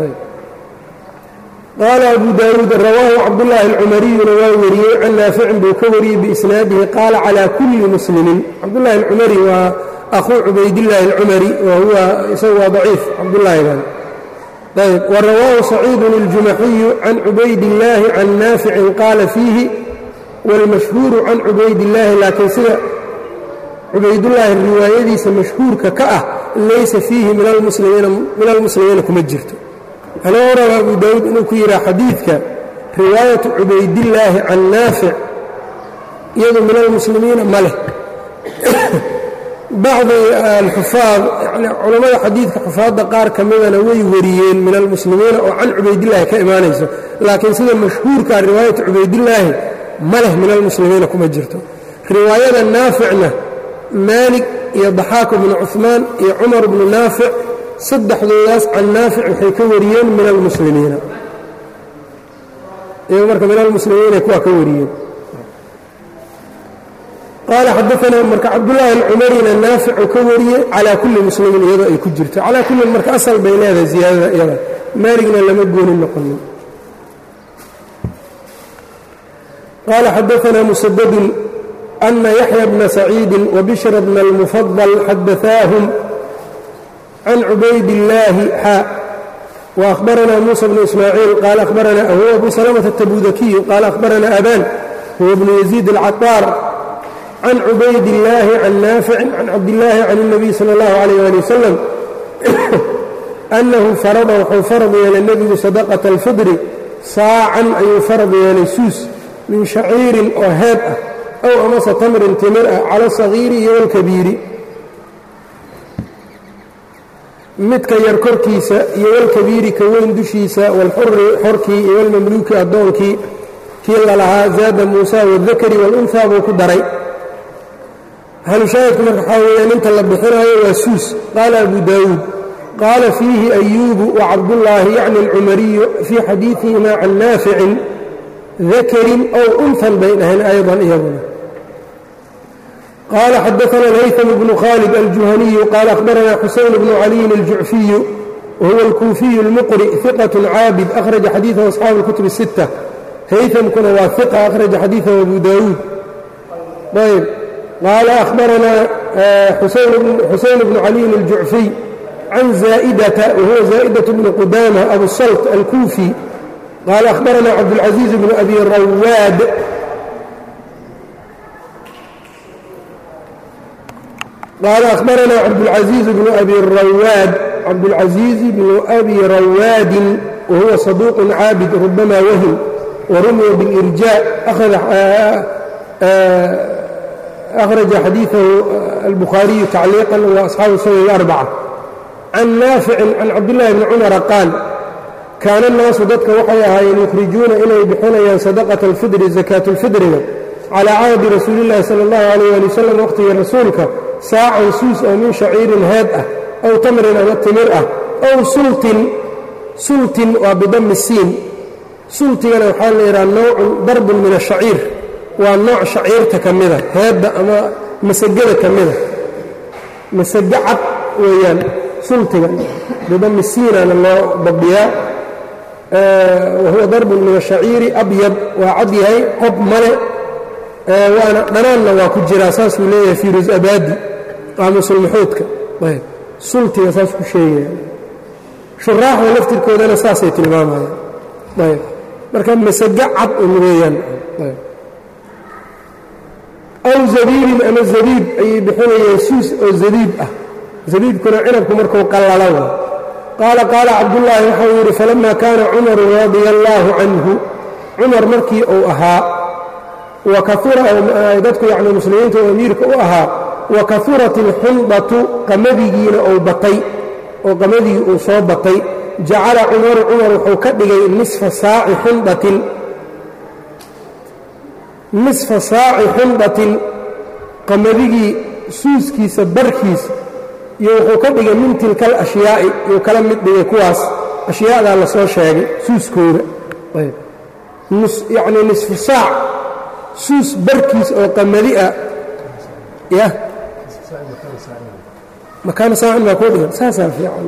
qaala abu daawuud rawaahu cabdullaahi alcumariyuna waa wariyey can naaficin buu ka wariyey biisnaadihi qaala calaa kulli muslimin cabdullahi alcumari waa akhuu cubaydillaahi alcumari wa huwa isagu waa daciif cabdullaahidan ayb wa rawaahu saciidun iljumaxiyu can cubaydillaahi can naaficin qaala fiihi wاlmashhuuru can cubaydillaahi laakiin sida cubaydullaahi riwaayadiisa mashhuurka ka ah laysa fiihi min almuslimiina kuma jirto anoo raba abu daawuud inuu ku yidhaha xadiidka riwaayatu cubaydillaahi can naafic iyadu min almuslimiina ma leh bacdi alxufaad yani culammada xadiidka xufaadda qaar ka midana way wariyeen min almuslimiina oo can cubaydillaahi ka imaanayso laakiin sida mashhuurka riwaayatu cubaydillaahi ma leh min almuslimiina kuma jirto riwaayada naaficna maalig iyo daxaaq bnu cuثmaan iyo cumar bnu naafic saddexdoodaas can naafic waxay ka wariyeen min almuslimiina iyago marka min almuslimiina kuwaa ka wariyeen qaala xadaanaa marka cabdullaahi alcumarina naaficu ka wariyey calaa kulli muslimin iyadoo ay ku jirto calaa kullin marka asal bay leedahay ziyaadada iyada maaligna lama goonin noqonin qaala xadaanaa musadadun أن يحيى بن سعيid وبشر بن المفضل xadaثاaهم عن عubayd اللahi xا وأخبرنا موسى بن إسماعيل قال أخبرنا هو أبو سلمة التبوذكي قال أخبرنا أبان هو بن يزيد العطار عن عubayd اللahi عن نافع عن cabداللahi عن النبي صلى الله عليه ولي وسلم أنhu فرضa wxuu farض yeelay nebigu صدقة الفطر saacan ayuu farض yeelay suus min شhaciirin oo heeb ah ow amase tamrin timir ah cala asagiiri iyo walkabiiri midka yar korkiisa iyo walkabiiri ka weyn dushiisa walxuri xorkii iyo walmamluuki addoonkii kii lalahaa zaada muusa waaldakari waalunhaa buu ku daray halushaahidku marka waxaa weeyaan inta la bixinaayo waa suus qaala abu daawuud qaala fiihi ayuubu wacabdullaahi yacni alcumariyu fii xadiidihimaa can naaficin dakarin ow unhan bay dhaheen ayضan iyaguna qaala xadaثna الhayثم بن khالد الجuhaniي qaal أخbarana xuseyn بن عaliيin الjucfiyu wahuwa الkuufiyu الmqri ثiqaة caabid أkhraجa xadiiثه أصxaabu الكتب الستة haytamkuna waa iqa akhraja xadiidahu abu daawuud ayb qaala akhbaranaa xusayn bnu caliyin aljucfiy can zaa'idata wahuwa zaa'idaة bnu qudaama abu salt alkuufi qaala akhbaranaa cabdاlcaزiiz bnu abi rawaad qaala akhbaranaa cabdاlcaزiiz bnu abi rawaad cabdاlcaزiiz bnu abi rawaadin wahuwa صaduuq caabid rubama wahim warumiya biاlirjaaء أkhraja xadiiثahu albukhaariyu tacliiqا وaasxaabu sunan الأrbacة can naaficin can cabdillaahi bni cumara qaal kaana annaasu dadka waxay ahaayeen yukhrijuuna inay bixinayaan sadaqata alfidri sakaatu lfidriga calaa cahdi rasuuli llahi sala allahu alayh ali wasalam waqhtigii rasuulka saacan suus oo min shaciirin heed ah aw tamrin ama timir ah aw sultin sultin waa bidami siin sultigana waxaa la yidhaha nowcun darbun min ashaciir waa nooc shaciirta ka mida heedda ama masagada ka mida masago cad weeyaan sultiga bidami siinana loo dabdiyaa wahuwa darbun min ashaciiri abyad waa cad yahay qob male waana dhanaanna waa ku jiraa saasuu leeyahay fiirus abaadi qaamusulmaxuudka ayb sultiga saas ku sheegaya shuraaxda laftirkoodana saasay tilmaamayaan ayb marka masago cad un weeyaan ayb aw zabiibin ama zabiib ayay bixinayeen suus oo zabiib ah zabiibkuna cinabku markuu qallalo qaala qaala cabdullaahi waxau yidhi falamma kaana cumaru radia allaahu canhu cumar markii uu ahaa wa kaura dadku yacni muslimiinta oo amiirka u ahaa wa kaurat alxundatu qamadigiina uu batay oo qamadigi uu soo batay jacala cumaru cumar wuxuu ka dhigay nisfa saaci xundatin nisfa saaci xundatin qamadigii suuskiisa barkiisa iyo wuxuu ka dhigay min tilka alashyaai yuu kala mid dhigay kuwaas ashyaadaa la soo sheegay suuskooda yacnii nisfu saac suus barkiis oo qamadi ah ya makaana saacin baa kuu dhigan saasaa fiican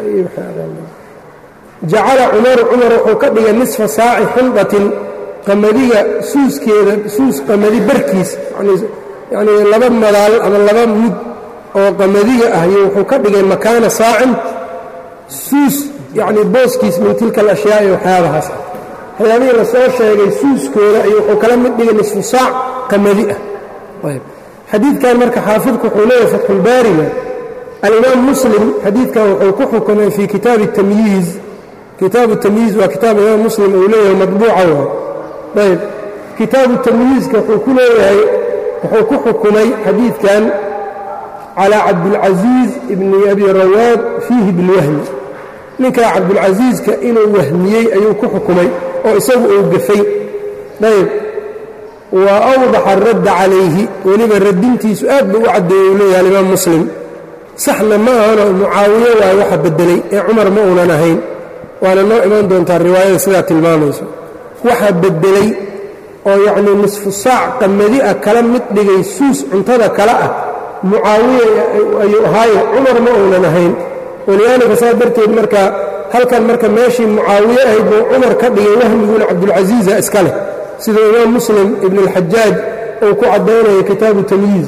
jacala cumaru cumar wuxuu ka dhigay nisfa saaci xundatin qamadiga suuskeeda suus qamadi barkiis yacnii laba madaal ama laba mud oo qamadiga ah iyo wuxuu ka dhigay makaana saacin suus yacnii booskiis min tilka alashyaai waxyaabahaas ah waxyaabihii la soo sheegay suuskooda ayuu wuxuu kala mid dhigay nisfu saac qamadi ah ayb xadiidkan marka xaafidku wuxuu leeyahay fatxulbaariga alimaam muslim xadiidkan wuxuu ku xukumay fii kitaabi tamyiiz kitaabu tamyiiz waa kitaab imaam muslim uu leeyahay madbuuca waay ayb kitaabu tamyiizka wuxuu ku leeyahay wuxuu ku xukumay xadiidkan calى cabdاlcaزiiz bni abi rawaad fiihi bilwahmi ninkaa cabdulcasiiska inuu wahmiyey ayuu ku xukumay oo isagu uu gafay ayb wa awdaxa radda calayhi weliba radintiisu aad buu u caddeeyey uu leeyahay alimaam muslim saxna ma ahano mucaawiye waayo waxa beddelay ee cumar ma uunan ahayn waana noo iman doontaa riwaayada sidaa tilmaamayso waxa beddelay oo yacnii nisfu saac qamadi ah kala mid dhigay suus cuntada kale ah mucaawiya ayuu ahaaye cumar ma uunan ahayn walidaalika saas darteed marka halkan marka meeshii mucaawiye ahayd buu cumar ka dhigay wahmiguna cabdulcasiiza iska leh sida imaam muslim ibn اlxajaaj uu ku caddaynaya kitaabu tamyiiz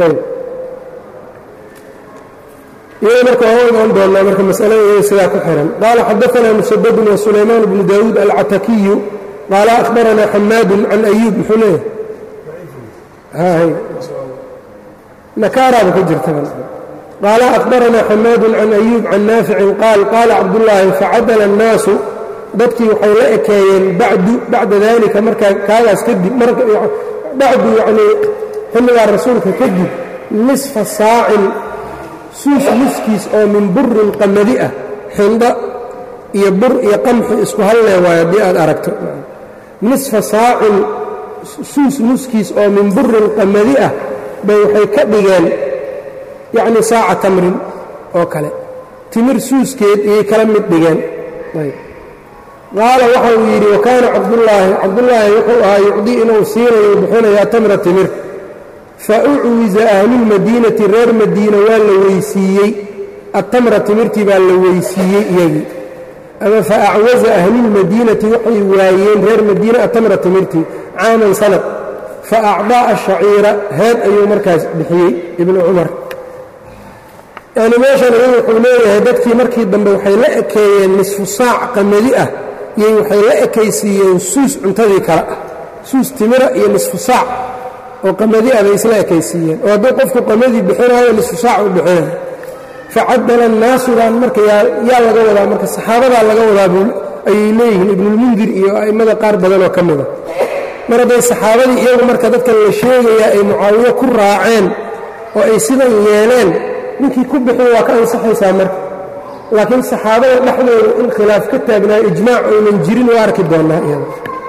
iyada marka waa iman doonnaa marka masalada iyada sidaa ku xihan qaala xadaanaa musadadun wa sulaymaan bnu daawuud alcatakiyu qaala ahbaranaa xamaadun can ayuub muxuu leeyahay nakaaraaba ku jirta qaala ahbaranaa xamaadun can ayuub can naaficin qaal qaala cabdullaahi facadala annaasu dadkii waxay la ekeeyeen bacdu bacda dalika markaa kaagaas kadib bacdu yacnii xilligaa rasuulka kadib nisfa saacin suus nuskiis oo min burin qamadi ah xindho iyo bur iyo qamxi isku hallee waayo haddii aad aragto nisfa saacin suus nuskiis oo min burin qamadi ah bay waxay ka dhigeen yacnii saaca tamrin oo kale timir suuskeed iyay kala mid dhigeen qaala waxa uu yidhi wakaana cabdullaahi cabdullaahi wuxuu ahaa yucdii inuu siinayo bixinayaa tamra timir fa ucwiza ahlulmadiinati reer madiina waa la weysiiyey attamra timirtii baa la weysiiyey iyagii ama fa acwaza ahlulmadiinati waxay waayeen reer madiina atamra timirtii caaman sanad fa acdaa ashaciira heed ayuu markaas bixiyey ibnu cumar yani meeshan iyagu wuxuu leeyahay dadkii markii dambe waxay la ekeeyeen nisfu saac qamadi ah iyay waxay la ekaysiiyeen suus cuntadii kale ah suus timira iyo nisfu saac oo qamadi ah bay isla ekaysiiyeen oo hadduu qofku qamadii bixinaayo nisfu saac u bixinayo facadala naasudan marka yaa laga wadaa marka saxaabadaa laga wadaa ayay leeyihiin ibnulmundir iyo a'immada qaar badanoo ka mida mar hadday saxaabadii iyagu marka dadkan la sheegayaa ay mucaawiyo ku raaceen oo ay sidan yeeleen ninkii ku bixin waa ka ansaxaysaa marka laakiin saxaabada dhexdooda in khilaaf ka taagnaayo ijmaac oynan jirin waa arki doonnaa iyada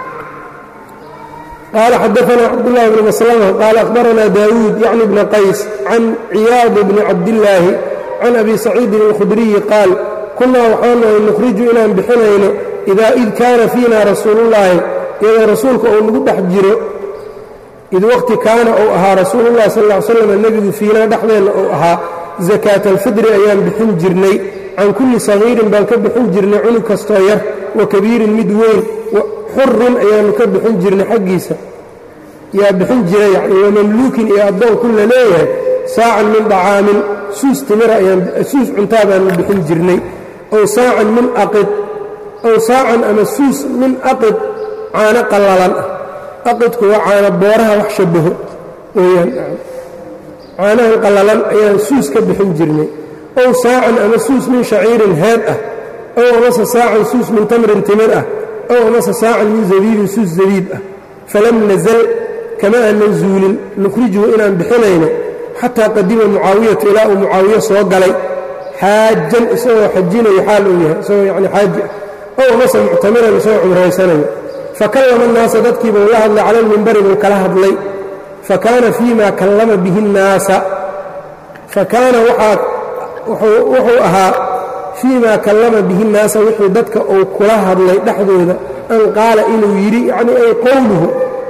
qaala xadaanaa cabdullahi bni maslama qaala akhbaranaa daawuud yacni bna qays can ciyaad bni cabdillaahi can abi saciidin alkhudriyi qaal kunnaa waxaanahay nukhriju inaan bixinayno idaa id kaana fiina rasuulullaahi iyadoo rasuulka uu nagu dhex jiro id waqti kaana uu ahaa rasuulullahi sal ll ly slam nebigu fiinaa dhexdeenna uu ahaa sakaata alfidri ayaan bixin jirnay can kulli sagiirin baan ka bixin jirnay cunug kastoo yar wa kabiirin mid weyn xurin ayaannu ka bixin jirnay xaggiisa yaa bixin jira yani wamamluukin iyo addoon ku la leeyahay saacan min dacaamin suus timira suus cuntaa baannu bixin jirnay ow saacan min aqid ow saacan ama suus min aqid caano qallalan ah aqidku waa caano booraha wax shabaho weyaan caanahan qallalan ayaan suus ka bixin jirnay ow saacan ama suus min shaciirin heed ah ow amase saacan suus min tamrin timir ah ow amase saacan min zabiibin suus zabiib ah falam nazal kama aanan zuulin nukhrijuhu inaan bixinayno xataa qadima mucaawiyatu ilaa uu mucaawiyo soo galay xaajan isagoo xajinayo xaal uu yahay isagoo yani xaaji ah ow amase muctamiran isagoo cumraysanayo fakallama annaasa dadkiibuu la hadlay cala almimbari buu kala hadlay fakaana fii ma kallama bihi nnaasa fakaana wuxuu ahaa fii ma kallama bihi nnaasa wixii dadka uu kula hadlay dhexdooda an qaala inuu yidhi yacnii ay qowluhu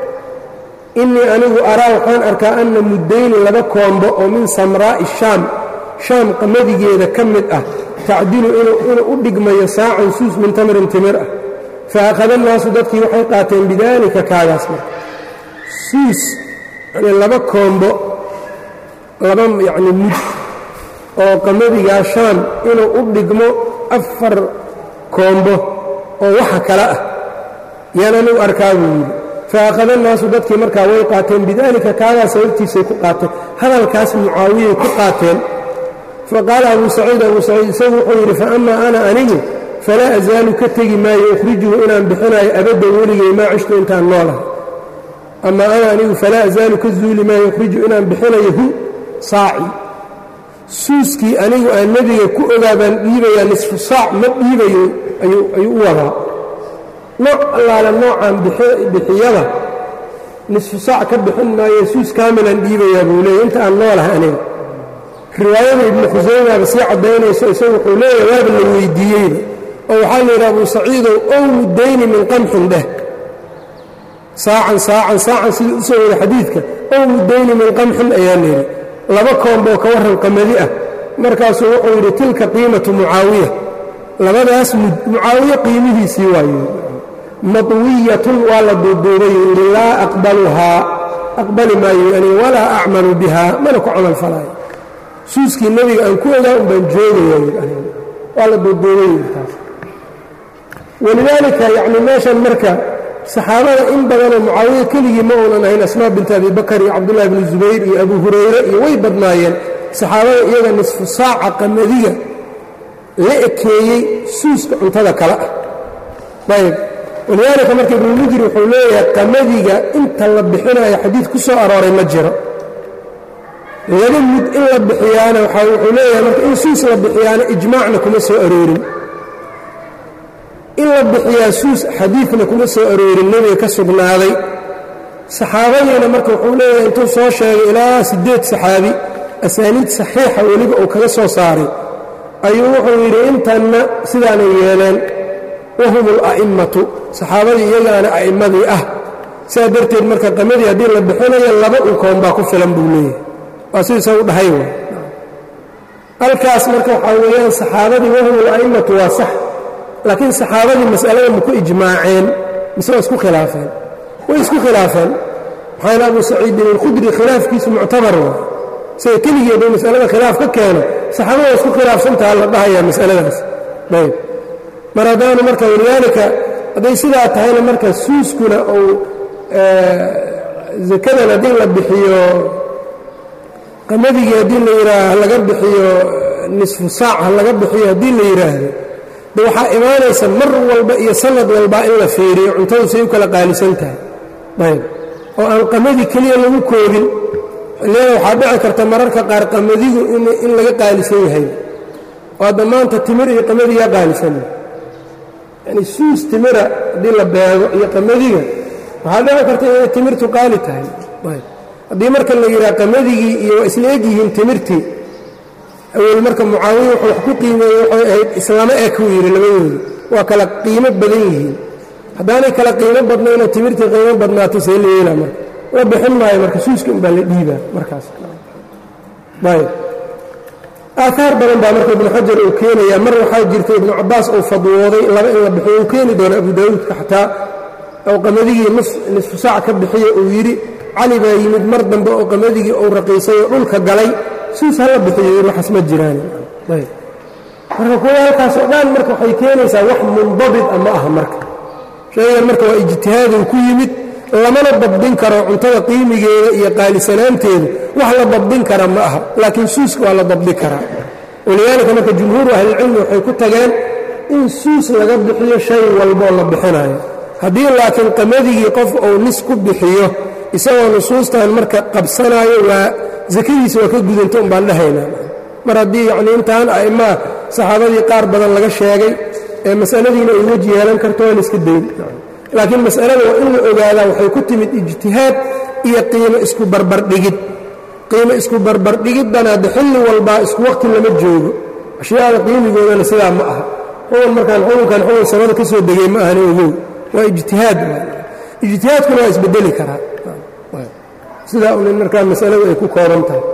innii anigu araa waxaan arkaa anna muddayni laba koombo oo min samraa'i shaam shaam qamadigeeda ka mid ah tacdilu inuu u dhigmayo saacan suus min tamrin timir ah fa akhada annaasu dadkii waxay qaateen bidaalika kaagaas marka suus yani laba koombo laba yacni mud oo qamadigaa shaam inuu u dhigmo afar koombo oo waxa kale ah yaan anigu arkaa buu yidhi fa akhada annaasu dadkii markaa way qaateen bidaalika kaagaa sababtiisay ku qaateen hadalkaas mucaawiyay ku qaateen fa qaala abuu saciid abuu saciid isagu wuxuu yidhi fa amaa ana anigu falaa asaalu ka tegi maayo ukhrijuhu inaan bixinaayo abaddan weligay maa cishtu intaan noolahay ama ana anigu falaa azaalu ka zuuli maayo ukhriju inaan bixinayo hu saaci suuskii anigu aan nebiga ku ogaa baan dhiibayaa nisfu saac ma dhiibayo ayuu u wadaa nooc allaale noocaan bixiyada nisfu saac ka bixin maayo suus kaamilaan dhiibayaa buu leeyahy inta aan noolahay aniga riwaayada ibnu khusaymaaba sii caddaynayso isagu wuxuu leeyahay waaba la weydiiyeyba oo waxaa la yidhi abuu saciidow ow muddayni min qamxin dheh saacan saacan saacan sidii u soo wada xadiidka ow muddayni min qamxin ayaa layidhi laba koomboo ka warran qamadi ah markaasuu wuxuu yidhi tilka qiimatu mucaawiya labadaas mud mucaawiye qiimihiisii waaye madwiyatun waa la duuduubay yidhi laa aqbaluhaa aqbali maayo ani walaa acmalu bihaa mana ku camal falaayo suuskii nebiga aan ku ogaa un baan joogaya waa la duuduubay yidhi taas walidaalika yacni meeshan marka saxaabada in badanoo mucaawiya keligii ma uunan ahayn asmaa binti abi bakar iyo cabdullahi bni zubayr iyo abu hurayre iyo way badnaayeen saxaabada iyaga nisfu saaca qamadiga la ekeeyey suuska cuntada kale ah ayb walidaalika marka ibnulmujir wuxuu leeyahay qamadiga inta la bixinayo xadiid ku soo arooray ma jiro laba mud in la bixiyaana wuxuu leeyahay marka in suus la bixiyaana ijmaacna kuma soo aroorin in la bixiyaa suus xadiidna kuma soo aroorin nebiga ka sugnaaday saxaabadiina marka wuxuu leeyahay intuu soo sheegay ilaa siddeed saxaabi asaaniid saxiixa weliba uu kaga soo saaray ayuu wuxuu yidhi intanna sidaanay yeeleen wahum ala'immatu saxaabadii iyagaana a'immadii ah sidaa darteed marka qamadii haddii la bixinayo laba unkoon baa ku filan buu leeyahay waa sidiisa u dhahay w halkaas marka waxaa weeyaan saxaabadii wahum ala'immatu waa sax laakiin saxaabadii mas'alada ma ku ijmaaceen mise waa isku khilaafeen way isku khilaafeen maxaa abu saciidin alkhudri khilaafkiisu muctabar waa isaga keligii hadduu masalada khilaaf ka keeno saxaabada waa isku khilaafsantaha la dhahayaa masaladaas ayb mar haddaanu marka walidaalika hadday sidaa tahayna marka suuskuna uu zakadan haddii la bixiyo qamadigi haddii la yidhaaha ha laga bixiyo nisfu saac ha laga bixiyo haddii la yidhaahdo de waxaa imaanaysa mar walba iyo sanad walbaa in la fiiriyo cuntadu say u kala qaalisan tahay ayb oo aan qamadii keliya lagu koobin xilliyada waxaa dhici karta mararka qaar qamadigu in laga qaalisan yahay oo hadda maanta timir iyo qamadigaa qaalisan yani suus timira haddii la beego iyo qamadiga waxaa dhici karta inay timirtu qaali tahay haddii marka la yidhaha qamadigi iyo waa isla egyihiin timirtii awel marka mucaawiya wuxuu wax ku qiimeeyey waxay ahayd islama eg uu yidhi labadooda waa kala qiimo badan yihiin haddaanay kala qiimo badnayna timirtii qiimo badnaato see la yeelaa marka la bixin maayo marka suuska unbaa la dhiibaa markaas ayb aaaar badan baa marka ibnu xajar uu keenayaa mar waxaa jirta ibnu cabaas uu fadwooday laba in la bixiyo uu keeni doono abu daawuudka xataa oo qamadigi nisfu saac ka bixiya uu yidhi cali baa yimid mar dambe oo qamadigi uu raqiisay oo dhulka galay suus hala bixiyo waxaas ma jiraan marka kuwa halkaas oo dhan marka waxay keenaysaa wax mundabit a ma aha marka shaygan marka waa ijtihaaduu ku yimid lamana dabdin karo cuntada qiimigeeda iyo qaalisanaanteeda wax la dabdin kara ma aha laakiin suuska waa la dabdi karaa walidaalika marka jumhuuru ahlilcilmi waxay ku tageen in suus laga bixiyo shay walboo la bixinayo haddii laakiin qamadigi qof uu nis ku bixiyo isagoo nusuustan marka qabsanaayo waa sakadiisa waa ka gudanta un baan dhahaynaa mar haddii yacnii intaan a'immaa saxaabadii qaar badan laga sheegay ee masaladiina ay weji yeelan karto waan iska dayn laakiin mas'alada waa in la ogaadaa waxay ku timid ijtihaad iyo qiimo isku barbardhigid qiimo isku barbardhigiddana hadde xilli walbaa isku waqti lama joogo ashyaada qiimigoodana sidaa ma aha xugun markaan xukunkan xugun samada ka soo degay ma ahani ogow waa ijtihaad ijtihaadkuna waa isbedeli karaa sidaa un in markaa masaladu ay ku kooban tahay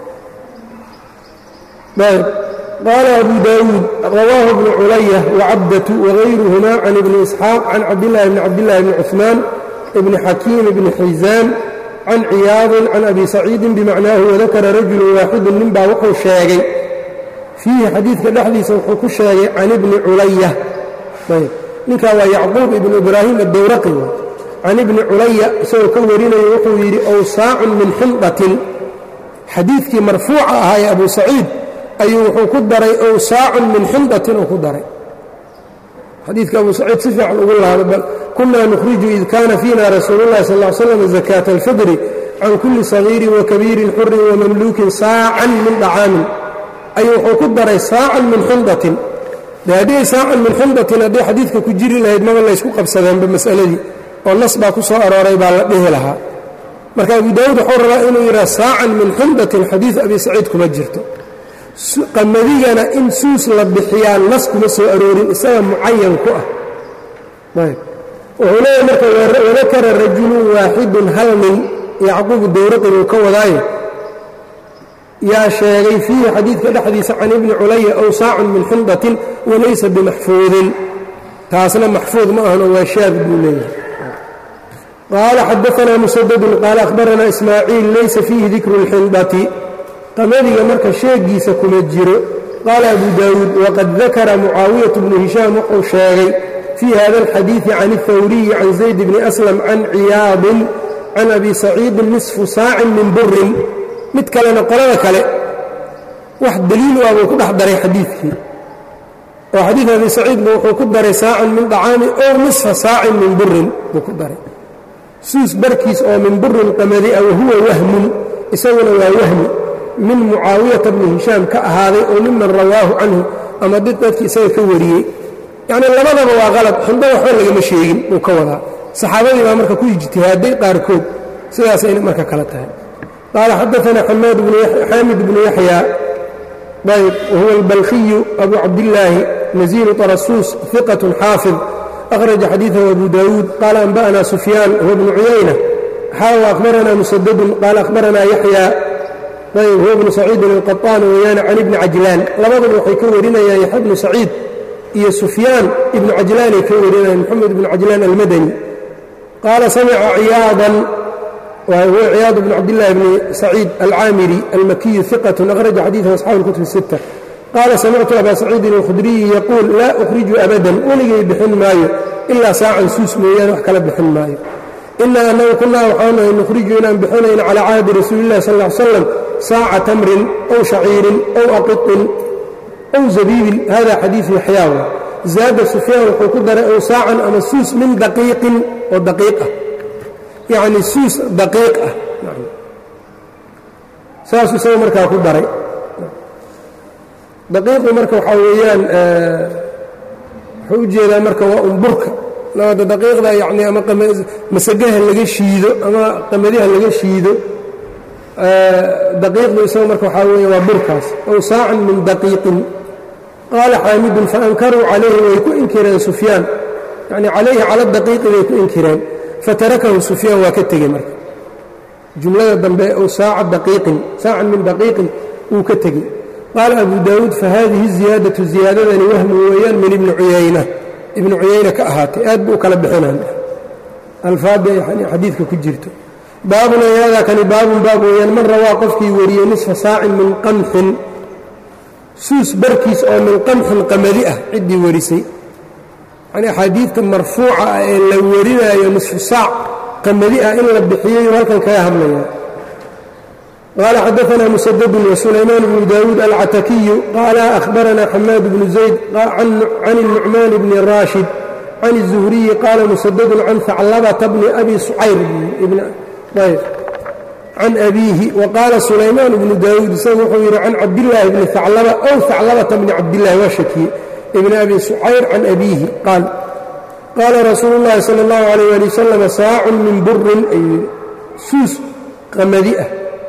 qaala abu daawuud rawaahu bnu culaya wacabdatu wagayruhuma can ibni isxaaq can cabdillahi bni cabdillahi bni cuثmaan ibni xakiim bni xiisaan can ciyaadin can abi saciidin bimacnaahu wadakara rajulu waaxidu nin baa wuxuu sheegay fiihi xadiidka dhexdiisa wuxuu ku sheegay can ibni culaya ninkaa waa yacquub ibnu ibraahim addowraqi can ibni culaya isagoo ka warinayo wuxuu yidhi owsaacun min xindatin xadiidkii marfuuca ahaa ee abu saciid ayuu wuxuu ku daray owsaacun min xindatin uu ku daray xadiidka abu saciid si fiican ugu laado bal kunaa nukhriju id kaana fiina rasuulu اllahi sal ll slam zakaata alfidri can kulli sagiirin wakabiirin xurin wamamluukin saacan min dhacaamin ayuu wuxuu ku daray saacan min xindatin de haddii saacan min xindatin haddii xadiidka ku jiri lahayd maba laysku qabsadeenba mas'aladii oo nas baa ku soo arooray baa la dhihi lahaa marka abu daawuud wuxuu rabaa inuu yidhaha saacan min xindatin xadiid abi saciid kuma jirto qamadigana in suus la bixiyaa nas kuma soo aroorin isaga mucayan ku ah wuxuu leeyahy marka wadakara rajulun waaxidun hal nin yacquubu dowraqin uu ka wadaayo yaa sheegay fiihi xadiidka dhexdiisa can ibni culaya ow saacun min xindatin walaysa bimaxfuudin taasna maxfuud ma ahano waa shaad buu leeyahay qaala xadaanaa musadadun qaala ahbaranaa ismaaciil laysa fiihi dikru اlxindati qamadiga marka sheegiisa kuma jiro qaala abu daawuud waqad dakara mucaawiyatu bnu hishaam wuxuu sheegay fii hada alxadiidi can اlhawriyi can zayd bni aslam can ciyaadin can abi saciidin nisfu saacin min burin mid kalena qolada kale wax daliil u ah buu ku dhex daray xadiidkii oo xadiid abi saciidba wuxuu ku daray saacan min dhacaami ow nisfa saacin min burin buu ku daray suus barkiis oo min burin qamadi a wahuwa wahmun isaguna waa wahmi min mucaawiyata bni hishaam ka ahaaday oo miman rawaahu canhu ama did dadkii isaga ka wariyey yacnii labadaba waa qalad xindho waxba lagama sheegin buu ka wadaa saxaabadii baa marka ku ijtihaaday qaarkood sidaasayna marka kala tahay qaala xadaanaa xaamid bnu yaxya ayb wahuwa albalkhiyu abu cabdillaahi naziilu tarasuus iqat xaafid akhraja xadiidahu abu daawuud qaala anba'na sufyaan huwa bnu cuyayna xaawa akhbaranaa musadadun qaala akhbaranaa yaxya ayb huwa bnu saciidin alqaطaan weeyaane can ibni cajlaan labaduba waxay ka warinayaan yaxya bnu saciid iyo sufyaan ibnu cajlaanay ka warinayan moxamed ibnu cajlaan almadani qaala samica ciyaadan huwa ciyaad bnu cabdillahi bni saciid alcaamiri almakiyu iqat akhraja xadiiثa asxaabi اlkutub الsitta qaala samictu abaa saciidin alkhudriyi yaquul laa ukhriju abadan weligay bixin maayo ilaa saacan suus mooyaane wax kala bixin maayo inaa anagu kunaa waxaanahay nukhriju inaan bixinayno calaa cahdi rasuuli illahi sal ll ly slam saaca tamrin ow shaciirin ow aqiطin ow zabiibin hada xadiiثu yaxyaawa zaada sufyaan wuxuu ku daray ow saacan ama suus min daqiiqin oo daqiiq ah yacni suus daqiiq ah saasuu isaga markaa ku daray daqiiqu marka waxaa weeyaan wuxuu u jeedaa marka waa umburka labada daqiiqda yacni ama masagaha laga shiido ama qamadiha laga shiido daqiiqdu isaga marka waxaa weeye waa burkaas ow saacan min daqiiqin qaala xaamidun faankaruu calayhi way ku inkireen sufyaan yacni calayhi cala daqiiqi bay ku inkireen fatarakahu sufyaan waa ka tegey marka jumlada dambe ow saaca daqiiqin saacan min daqiiqin wuu ka tegey qaala abu daawuud fahadihi ziyaadatu ziyaadadani wahmu weeyaan min ibni cuyayna ibnu cuyayna ka ahaatay aad buu kala bixinaan alfaada xadiidka ku jirto baabun ayadaa kani baabun baab weeyaan man rawaa qofkii wariyey nisfa saacin min qamxin suus barkiis oo min qamxin qamadi ah ciddii warisay yanii axaadiidta marfuuca ah ee la warinaayo nisfu saac qamadi ah in la bixiyey halkan kaga hadlaya qaala xadaanaa musadadun wasulaymaan bnu daawuud alcatakiyu qaala ahbaranaa xamaad bnu zayd can الnucmaan bni raashid can الzuhriyi qaala musadadun can haclabata bni abi sucayr can abiihi waqaala sulaymaan bnu daawuud isagu wuxuu yidhi can cabdillaahi bni haclaba ow haclabata bni cabdillahi waa shakiye ibni abi sucayr can abiihi qaal qaala rasuulu llaahi sala اllahu alayh ali wasalam saacun min burin ayuu yidhi suus qamadi ah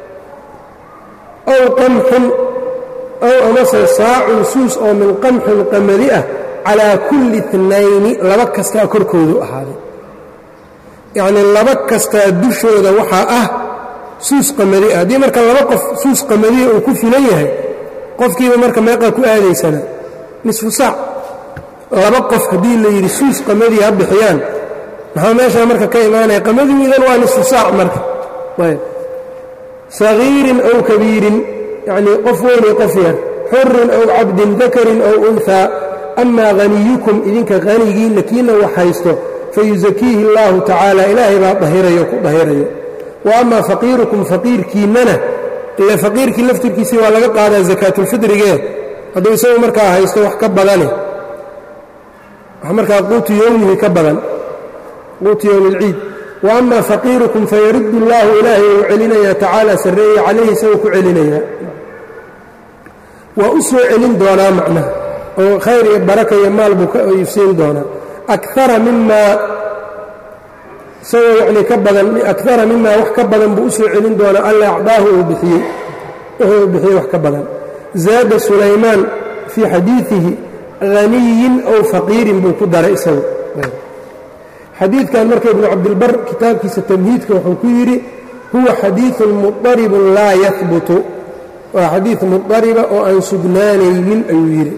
ow qamxin ow amase saacun suus oo min qamxin qamadi ah calaa kulli itnayni laba kastaa korkoodu ahaaday yacnii laba kastaa dushooda waxaa ah suus qamadi ah haddii marka laba qof suus qamadiya uu ku filan yahay qofkiiba marka meeqaa ku aadaysana nisfu saac laba qof haddii la yidhi suus qamadiya ha bixiyaan maxaa meeshaa marka ka imaanaya qamadigiidan waa nisfu saac marka ayb sagiirin ow kabiirin yacnii qof weyn iyo qof yar xurin ow cabdin dakarin ow unhaa amaa haniyukum idinka hanigiinna kiina wax haysto fayusakiihi اllahu tacaala ilaahay baa dahirayo ku dahirayo wa amaa faqiirukum faqiirkiinnana ile faqiirkii laftirkiisii waa laga qaadaa sakaatulfidrigee hadduu isagu markaa haysto wax ka badane wax markaa quutu yowmihi ka badan quutu yowmi اlciid wa amaa faqiirukum fayaruddu اllahu ilaahay uu celinayaa tacaala sarreeye calayhi isagoo ku celinayaa waa u soo celin doonaa macnaha oo khayr iyo baraka iyo maal buu ka siin doonaa akara mimaa isagoo yacnii ka badan akara mimaa wax ka badan buu u soo celin doonaa alla acdaahu uu bixiyey wuxuu u bixiyey wax ka badan zaada sulaymaan fii xadiidihi haniyin ow faqiirin buu ku daray isagu xadiidkan marka ibnu cabdilbar kitaabkiisa tamhiidka wuxuu ku yidhi huwa xadiiثun muطaribun laa yahbutu waa xadiid muطariba oo aan sugnaanaynin ayuu yidhi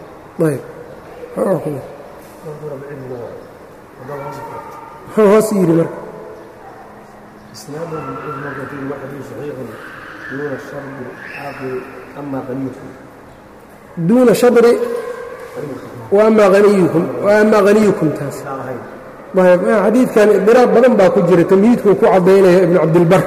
muxuu hoos yidhi marka duuna shadri waama aniyukum waama haniyukum taas xadiidkan idiraab badan baa ku jira tamhiidkuu ku caddaynaya ibnu cabdilbar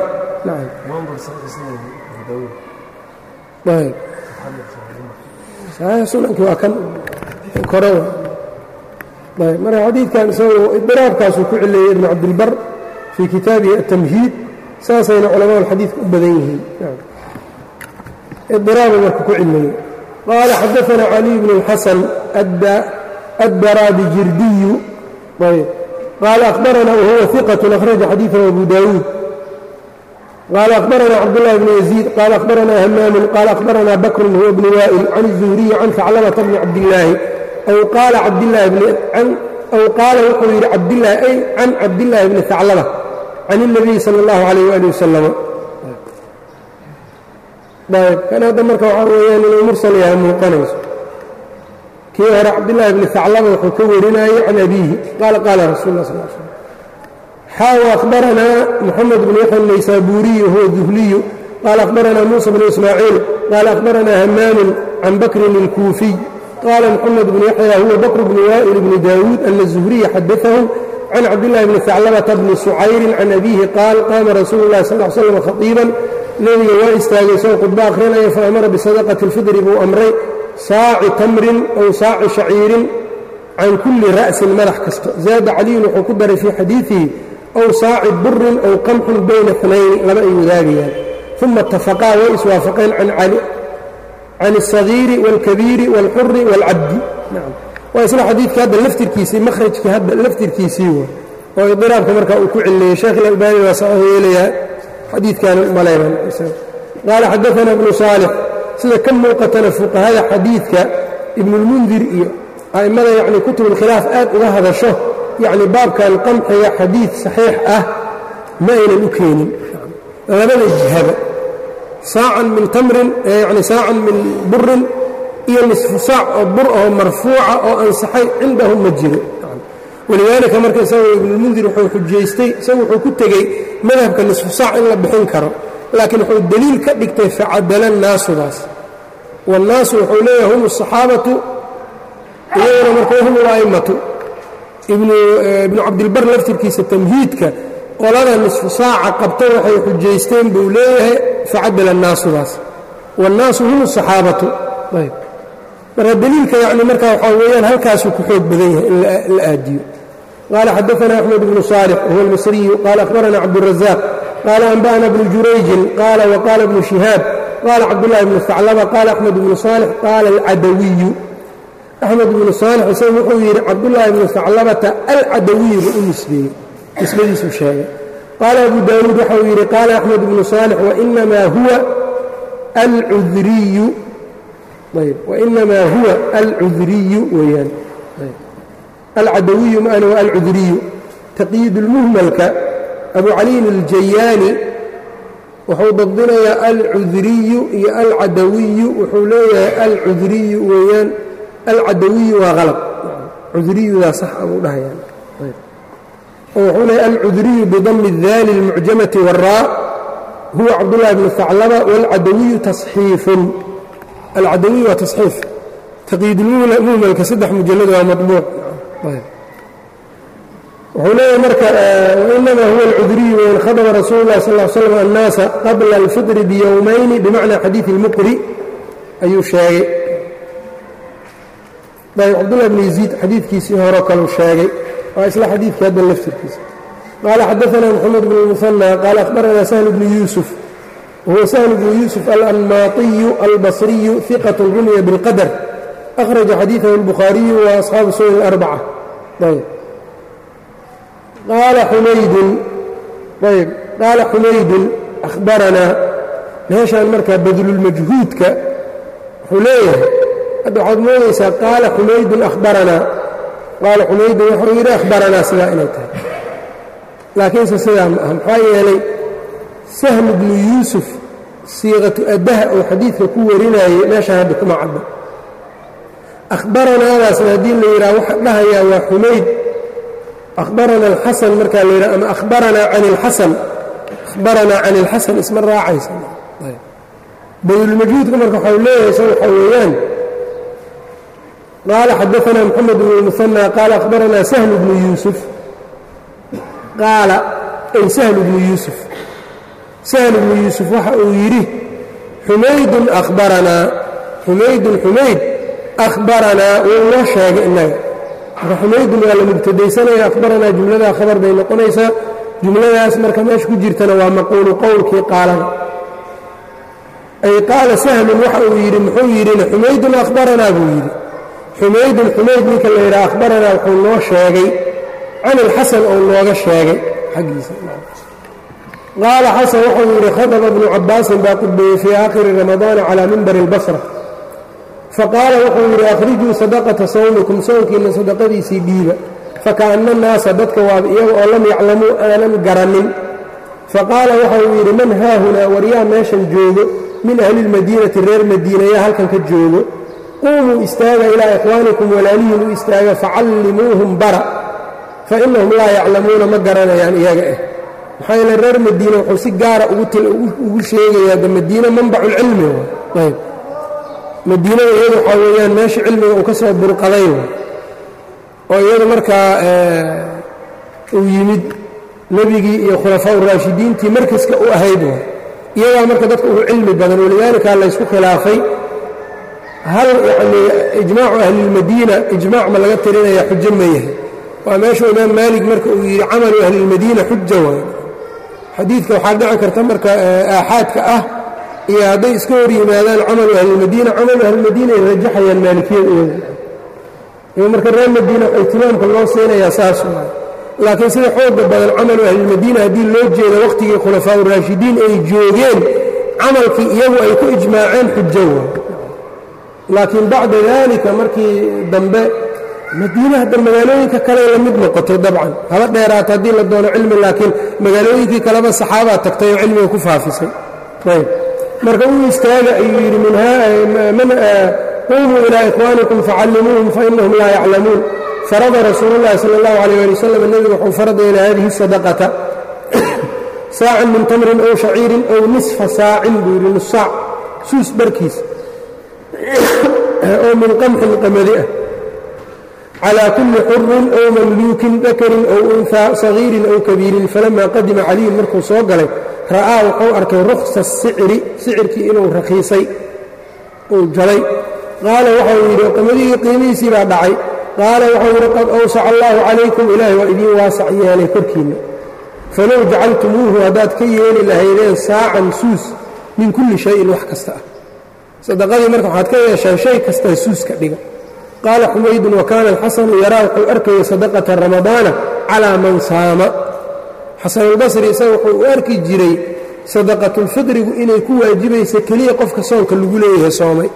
sunanki waa kan kore marka xadiidkan isagu idiraabkaasuu ku cileeyey ibnu cabdilbar fii kitaabihi atamhiid saasayna culamada xadiidka u badan yihiin idiraaba marka ku cileeyey qaala xadaana caliy bn اlxasan addarabijirdiyu qaala akhbarana wahuwa iqat akhraja xadiiثahu abu dawuud qaala akhbarana cabdالlahi bn yaziid qaala akhbarana hamaamun qaala akhbarana bakrun huwa bnu waa'il can الzuhriyi can faclamata bni cabdillaahi aw qaala aw qaala wuxuu yidhi cabdlahi ay can cabdillaahi bni haclaba can الnabiyi salى اllahu عalayh ali wasalam ayb kan hadda marka waxaa weeyaan inuu mursal yahay muuqanayso kii hore cabdillaahi bni haclaba wuxuu ka warinayey can abiihi qaala qaala rasul lah sal slm xaaw akhbaranaa moxamed bn yaxya naysaabuuriyu huwa duhliyu qaala akhbaranaa muusa bnu ismaaciil qaala akhbaranaa hamaamun can bakrin اlkuufiy qaala moxamed bnu yaxya huwa bakr bnu waa'il bni daawuud ana zuhriya xadaahum can cabdillahi bni haclabata bni sucayrin can abiihi qaal qaama rasuulu llahi sal l slam khaiiban nebiga waa istaagay isagoo khudbo akhrinaya fa amara bisadaqati اlfidri buu amray saaci tamrin ow saaci shaciirin can kulli ra'sin madax kasta zaada caliyun wuxuu ku daray fii xadiidihi ow saaci burin ow qamxun bayna xunayni laba ay wadaagayaan uma itafaqaa way iswaafaqeen can الsagiiri wاlkabiiri wاlxuri wاlcabdi waa isla xadiidkii hadda laftirkiisii mahrajkii hadda laftirkiisii wa oo idiraabka markaa uu ku celiyey sheekh ilalbani waa saxuu yeelayaa xadiidkaana umalayban qaala xadaana bnu saalix sida ka muuqatana fuqahada xadiidka ibnulmundir iyo a'immada yacni kutubulkhilaaf aad uga hadasho yacni baabkan qamxiga xadiid saxiix ah ma aynan u keenin labada jihaba saacan min tamrin yani saacan min burin iyo nisfu saac oo bur oo marfuuca oo ansaxay cindahum ma jiro walidaalika marka isaga ibnulmundir wuxuu xujaystay isagu wuxuu ku tegey madhabka nisfu saac in la bixin karo laakiin wuxuu deliil ka dhigtay facadala naasudaas wannaasu wuxuu leeyahay hum asaxaabatu iyaguna marka hum ula'imatu ibnu cabdilbar laftirkiisa tamhiidka qolada nisfu saaca qabta waxay xujaysteen buu leeyahay facadala naasudaas wannaasu hum asaxaabatu ayb marka deliilka yani marka waxaa weeyaan halkaasuu ku xoog badan yahay in la aadiyo qaala xadaana axmed bnu saalix huwa almisriyu qaala akhbarana cabdurazaq qaala anba'ana bnu jurayjin qaala waqaala bnu shihaab qaala cabdullahi bnu haclaba qaala axmed bnu saalix qaala alcadawiyu axmed bnu saalix isagu wuxuu yidhi cabdullaahi bnu haclabata alcadawiyu buu u nisbeeyey nisbadiisuu sheegay qaala abu daawuud waxau yidhi qaala axmed bnu saalix wainamaa huwa alcudriyu ayb wainamaa huwa alcudriyu weeyaan alcadawiyu maana waa alcudriyu taqyiidulmuhmalka abu caliyin aljayaani wuxuu dabdinayaa alcudriyu iyo alcadawiyu wuxuu leeyahay alcudriyu weeyaan alcadawiyu waa qalab cudriyudaa sax abuu dhahayaan oo wuxuu leeyahy alcudriyu bidami اdaali اlmucjamati wاraa huwa cabdullahi bnu haclaba wاlcadawiyu taصxiifun alcadawiyu waa taصxiif taqyiidulmuhmalka saddex mujallad waa maطbuuc wuxuu leeyahay marka wainama huwa alcudriyu wain khadba rasuulu اllahi sal ll slam annaasa qabla alfitri biyowmayni bimacna xadiidi اlmuqri ayuu sheegay ayb cabdullah bn yaziid xadiidkiisii horo kaleu sheegay waa isla xadiidkii hadda laftirkiisa qaala xadaana moxamed bn اlmuhanى qaala akhbarana sahl bnu yuusuf wahuwa sahl bnu yuusuf alanmaatiyu albasriyu iqat rumiya biاlqadr akhraja xadiidahu اlbukhaariyu wa asxaabu sunan اlarbaca ayb qaala xumaydun ayb qaala xumaydun akhbaranaa meeshaan markaa badlulmajhuudka wuxuu leeyahay hadda waxaad moodaysaa qaala xumaydun akhbaranaa qaala xumaydun wuxuu yidhi akhbaranaa sidaa inay tahay laakiinse sidaa ma aha maxaa yeelay sahlu bnu yuusuf siiqatu addaha oo xadiidka ku warinayay meeshaan hadda kuma cadda akhbaranaadaasna haddii la yidhaha waxa dhahayaa waa xumayd akhbarana alxasan markaa la yidhaha ama akhbaranaa can ilxasan akhbaranaa can ilxasan isma raacaysa badulmajhuudka marka waxau leeyahay sa waxaa weeyaan qaala xadaana moxamed bn اlmuhanى qaala akhbaranaa sahlu bnu yuusuf qaala ay sahlu bnu yuusuf sahlu bnu yuusuf waxa uu yidhi xumaydun akhbaranaa xumaydun xumayd akhbaranaa wuu noo sheegay innaga marka xumaydun waa la mubtadaysanaya akhbaranaa jumladaa khabar bay noqonaysaa jumladaas marka meesha ku jirtana waa maquulu qowlkii qaalada ay qaala sahlun waxa uu yidhi muxuu yidhina xumaydun akhbaranaa buu yidhi xumaydun xumayd ninka la yidhaha akhbaranaa wuxuu noo sheegay can ilxasan ou nooga sheegay xaggiisa qaala xasan wuxuu yidhi khadaba bnu cabbaasin baa qudbeeyey fii aakhiri ramadaana calaa mimbari اlbasra faqaala wuxuu yidhi akhrijuu sadaqata sawmikum sownkiinna sadaqadiisii dhiiba fakaana annaasa dadka waaba iyaga oo lam yaclamuu aanan garanin faqaala waxauu yidhi man haahunaa waryaa meeshan joogo min ahli اlmadiinati reer madiina yaa halkan ka joogo quumuu istaaga ilaa ikhwaanikum walaalihiin u istaaga facallimuuhum bara fa innahum laa yaclamuuna ma garanayaan iyaga eh maxaa yeele reer madiina wuxuu si gaara ugu sheegayaa de madiina manbaculcilmi ayb madiinada iyadu waxaa weeyaan meesha cilmiga uu ka soo burqaday oo iyadu markaa uu yimid nebigii iyo khulafaa uraashidiintii markaska u ahayd iyadaa marka dadka ugu cilmi badan walidaalika laysku khilaafay hal yanii ijmaacu ahlilmadiina ijmaac ma laga tirinaya xujo ma yahay waa meeshuu imaam maalik marka uu yidhi camalu ahlilmadiina xuja waay xadiidka waxaa dhici karta marka aaxaadka ah iyo hadday iska hor yimaadaan camalu ahlilmadiina camalu ahlilmadiina ay rajaxayaan maalikiyada iyada marka reer madiina ihtimaamka loo siinayaa saas waay laakiin sida xooga badan camalu ahlilmadiina haddii loo jeedo wakhtigii khulafaa uraashidiin ay joogeen camalkii iyagu ay ku ijmaaceen xujo waay laakiin bacda daalika markii dambe madiina hadda magaalooyinka kale la mid noqotay dabcan haba dheeraata haddii la doono cilmi laakiin magaalooyinkii kaleba saxaabaa tagtay oo cilmiga ku faafisay ayb marka u istaaga ayuu yidhi quumuu ilaa ikhwaanikum facallimuuhum fainahum laa yaclamuun farada rasuulu llahi sala allahu alayh ali wasalam nebigu wuxuu farada ilaa hadihi sadaqata saacan min tamrin ow shaciirin ow nisfa saacin buu yidhi nus saac suus barkiis oo min qamxin qamadi ah calaa kulli xurin ow mamluukin dakarin ow unhaa sagiirin ow kabiirin falamaa qadima caliyun markuu soo galay ra'aa wuxuu arkay rukhsa sicri sicirkii inuu rakhiisay uu jalay qaala waxau yidhi qamadihii qiimihiisii baa dhacay qaala waxau yidhi qad awsaca allaahu calaykum ilaahay waa idiin waasac yeelay korkiinna falow jacaltumuuhu haddaad ka yeeli lahaydeen saacan suus min kulli shayin wax kasta ah sadaqadii marka waxaad ka yeeshaan shay kastaa suuska dhiga qaala xumaydun wa kaana alxasanu yaraa wuxuu arkaya sadaqata ramadaana calaa man saama xasanulbasri isaga wuxuu u arki jiray sadaqatulfidrigu inay ku waajibaysa keliya qofka soonka lagu leeyahay soomay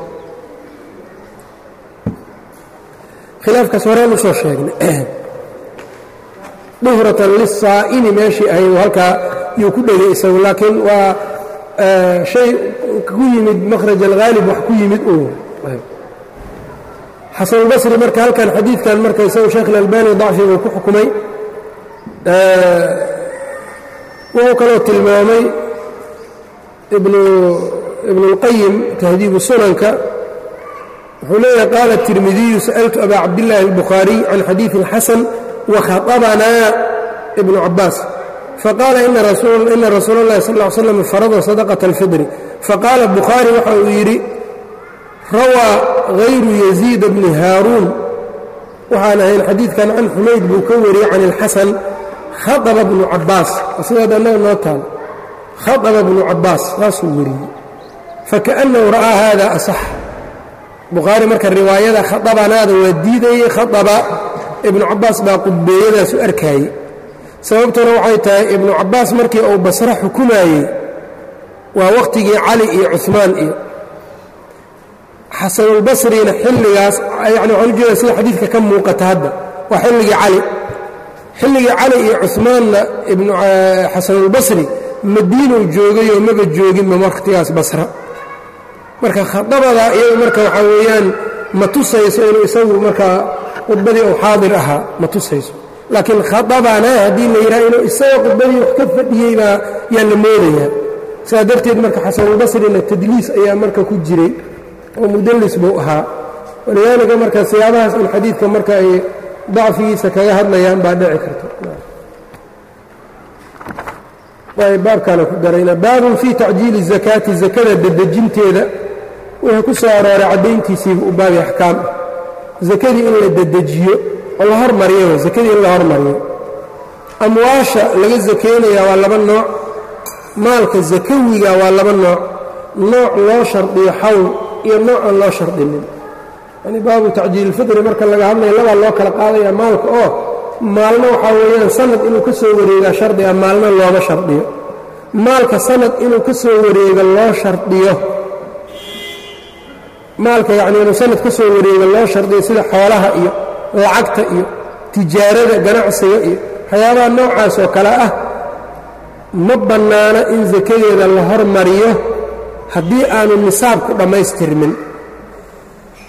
khilaafkaas horeen usoo sheegnay duhratan lisaa'imi meeshii ahayd halkaa yuu ku dhegay isagu laakiin waa shay ku yimid makhraj alghaalib wax ku yimid uu xasanulbasri marka halkan xadiidkan marka isagu sheekh ilalbani dacfi uu ku xukumay wuxuu kaloo tilmaamay ibnuاlqayim tahdiibu sunanka wuxuu leeyahay qaala الtirmidiyu sa'altu aba cabdillaahi اlbukhaariy can xadiiثi اlxasan wakhaطabanaa ibnu cabaas faqaala ina rasuula اllahi sal ا ly slam farada sadaqaة اlfidri faqaala bukhaari waxa uu yidhi rawaa hayru yaziid bni haaruun waxaan ahayn xadiidkan can xumayd buu ka wariyey can اlxasan khaطba bnu cabaas sidaad annaga noo taal khaطba bnu cabaas saasuu wariyey fakaأnnahu ra'aa hada asax bukhaari marka riwaayada khaطabanaada waa diidayey khaطba ibnu cabaas baa qudbeeyadaas u arkaayey sababtuna waxay tahay ibnu cabaas markii uu basro xukumaayey waa wakhtigii cali iyo cuثmaan iyo xasanulbasrina xilligaas yani waxaan ujeeda sida xadiidka ka muuqata hadda waa xilligii cali xilligii cali iyo cuثmaanna xasanulbasri madiinuu joogayoo maba jooginba wakhtigaas basra marka khadabada iyadu marka waxaa weeyaan ma tusayso inuu isagu markaa khudbadii uu xaadir ahaa ma tusayso laakiin khadabana haddii la yidhaha inuu isaga khudbadii wax ka fadhiyey baa yaa la moodayaa sidaa darteed marka xasanulbasrina tadliis ayaa marka ku jiray oo mudallis buu ahaa walidaalika marka siyaabahaas in xadiidka marka ay dacfigiisa kaga hadlayaan baa dhici karta baabkaana ku darayna baabun fii tacjiili الzakaati zakada dedejinteeda wuxuu ku soo arooray caddayntiisiiba u baabi axkaam ah zakadii in la dedejiyo oo la hormariyo zakadii in la hormariyo amwaasha laga sakaynayaa waa laba nooc maalka zakawiga waa laba nooc nooc loo shardiyo xawl iyo nooc aan loo shardinin yani baabu tacjiililfidri marka laga hadlaya labaa loo kala qaadaya maalka oo maalna waxaa weeyaan sanad inuu ka soo wareegaa shardiga maalna looma shardiyo maalka sanad inuu ka soo wareego loo shardiyo maalka yacni inuu sanad ka soo wareego loo shardiyo sida xoolaha iyo lacagta iyo tijaarada ganacsiga iyo waxyaabaha noocaas oo kale ah ma bannaana in sakadeeda la hormariyo haddii aanu nisaabku dhammaystirmin